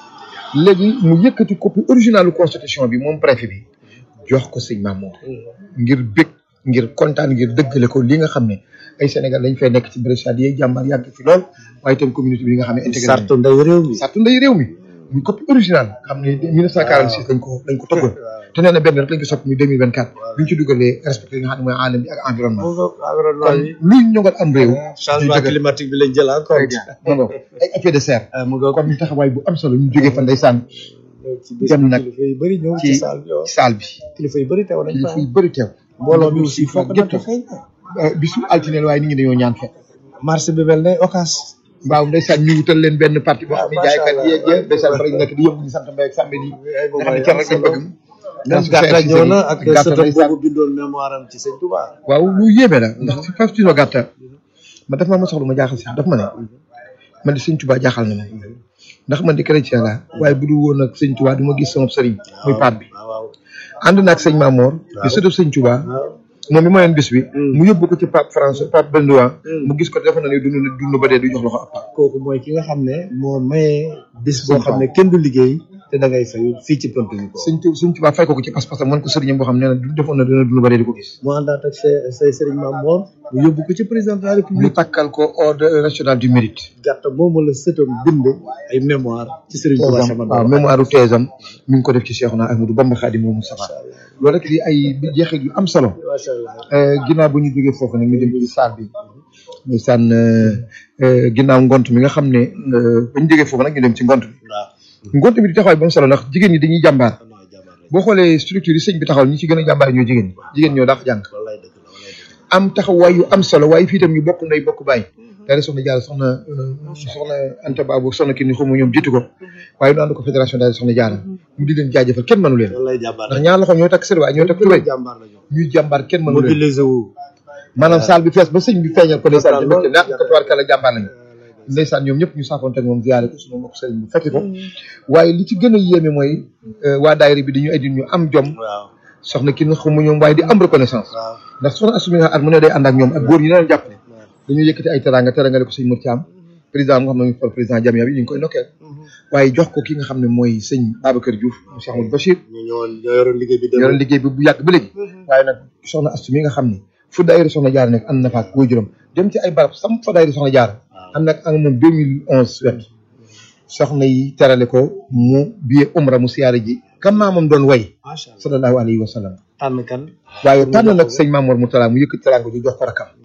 bi léegi mu yëkkati copie originalu constitution bi moom préfet bi jox ko sëñ Mamour ngir bég ngir kontaan ngir dëggale ko li nga xam ne ay Sénégal dañ fay nekk ci Brescia di jàmbaar yàgg fi lool waaye itam communauté bi nga xam ne intégré sartu ndey réew mi sartu ndey réew mi muy copie original xam ne 1946 lañ ko lañ ko toggoon te nee na benn rek lañ ko soppi muy 2024 bi ñu ci dugalee respecté li nga xam ne mooy alam bi ak environnement kon luy ñongal am réew changement climatique bi lañ jël en compte non ay effet de serre kon ñu taxawaay bu am solo ñu jógee fa ndeysaan dem nag kilifa yu bëri ñëw ci ci saal bi saal bi kilifa yu bëri teew nañ fa kilifa yu bëri teew mbooloo mi aussi foog gépp na feeñ bisu altine la waaye nit ñi dañoo ñaan fekk marché bi mel ne occas waaw ndeysaan ñu wutal leen benn parti boo xam ne jaaykat yi yeeg ndeysaan fa lañ nekk di yëngu ñu sant mbay ak sàmbe di nga xam ne kenn rek lañ bëgg même gàtta ñëw na ak gàtta sëtam ndeysaan boobu bindoon mémoire am ci sëñ Touba waaw lu yéeme la ndax si faf tino gàtta ma daf maa ma soxla ma jaaxal si daf ma ne man di sëñ Tuubaa jaaxal na ma ndax man di chrétien la waaye bu dul woon ak sëñ Tuubaa du ma gis sama sëriñ muy paat bi ànd naag sëñ Mamoor di sëtu sëñ Tuubaa moom mi mayoon bis bi mu yóbbu ko ci pape français pape Benoît mu gis ko defe na ni dund dund ba dee du jox loxo ab pape kooku mooy ki nga xam ne moo maye bis boo xam ne kenn du liggéey te da ngay fay fii ci pënt bi ko sëñ Tu sëñ Tuubaa fay ko ko ci pas-pasam man ko sëriñam boo xam ne nee na du defoon na dina dund ba dee di ko gis mu àndaat ak say say sëriñ Maam Mor mu yóbbu ko ci président de la mu république takkal ko ordre national du mérite gàtt moomu la sëtam bind ay mémoire ci sëriñ Touba sama waaw mémoire u teesam mi ngi ko def ci Cheikhouna Ahmadou Bamba Khadimou Moustapha loolu rek di ay jeexit yu am solo macha allah ginnaaw bu ñu jógee foofu nag ñu dem ci salle bi ñu sànn ginnaaw ngont mi nga xam ne ba ñu jógee foofu nag ñu dem ci ngont bi ngont bi di taxawaay bu am solo ndax jigéen ñi dañuy jàmbaar boo xoolee structure yi sëñ bi taxawal ñi ci gën a jàmbaar ñoo jigéen ñi jigéen ñoo daax jàng am taxawaay yu am solo waaye fii itam ñu bokk ndey bokk bàyyi daara soxna jaara soxna euh, soxna Anta Babu soxna kii ni xaw ma ñoom jiitu ko waaye ñu ànd ko fédération daara soxna jaara mu di leen jaajëfal kenn mënu leen lay jàmbaar ndax ñaar loxo ñoo takk sër waaye ñoo takk tubéy jàmbaar la ñu ñuy jàmbaar kenn mënu leen mobilisé wu maanaam saal bi fees ba sëñ bi feeñal ko ndeysaan ci mbégte ndax ko tubaarkàlla jàmbaar lañu ndeysaan ñoom ñëpp ñu saafoonte ak moom ziyaare ko suñu mbokk sëriñ bu fekki ko waaye li ci gën a yéeme mooy euh, waa daayira bi dañu ay ñu am jom waaw soxna ki nga xamu ñoom waaye di am reconnaissance waaw ndax soxna assumi nga at mu ne day ànd ak ñoom ak góor ñi leen jàppale dañu yëkkati ay teranga terangale ko sëñ Mor Thiam président nga xam ne ñu fal président Jamia bi ñu ngi koy nokkeel waaye jox ko ki nga xam ne mooy sëñ Babacar Diouf mu Cheikh Amadou Bachir ñu ñëwoon ñoo yoroon liggéey bi dem yoroon liggéey bi bu yàgg ba léegi waaye nag soxna astu mi nga xam ne fu daayira soxna jaar nekk ànd na fa ak góor juróom dem ci ay barab sam fa daayira soxna jaar ànd ak ak moom 2011 wet soxna yi terale ko mu biye umra mu siyaare ji kam maamam doon way macha allah sallallahu alayhi wa sallam tànn kan waaye tànn nag sëñ Mamour Moutala mu yëkkati teranga ji jox ko rakam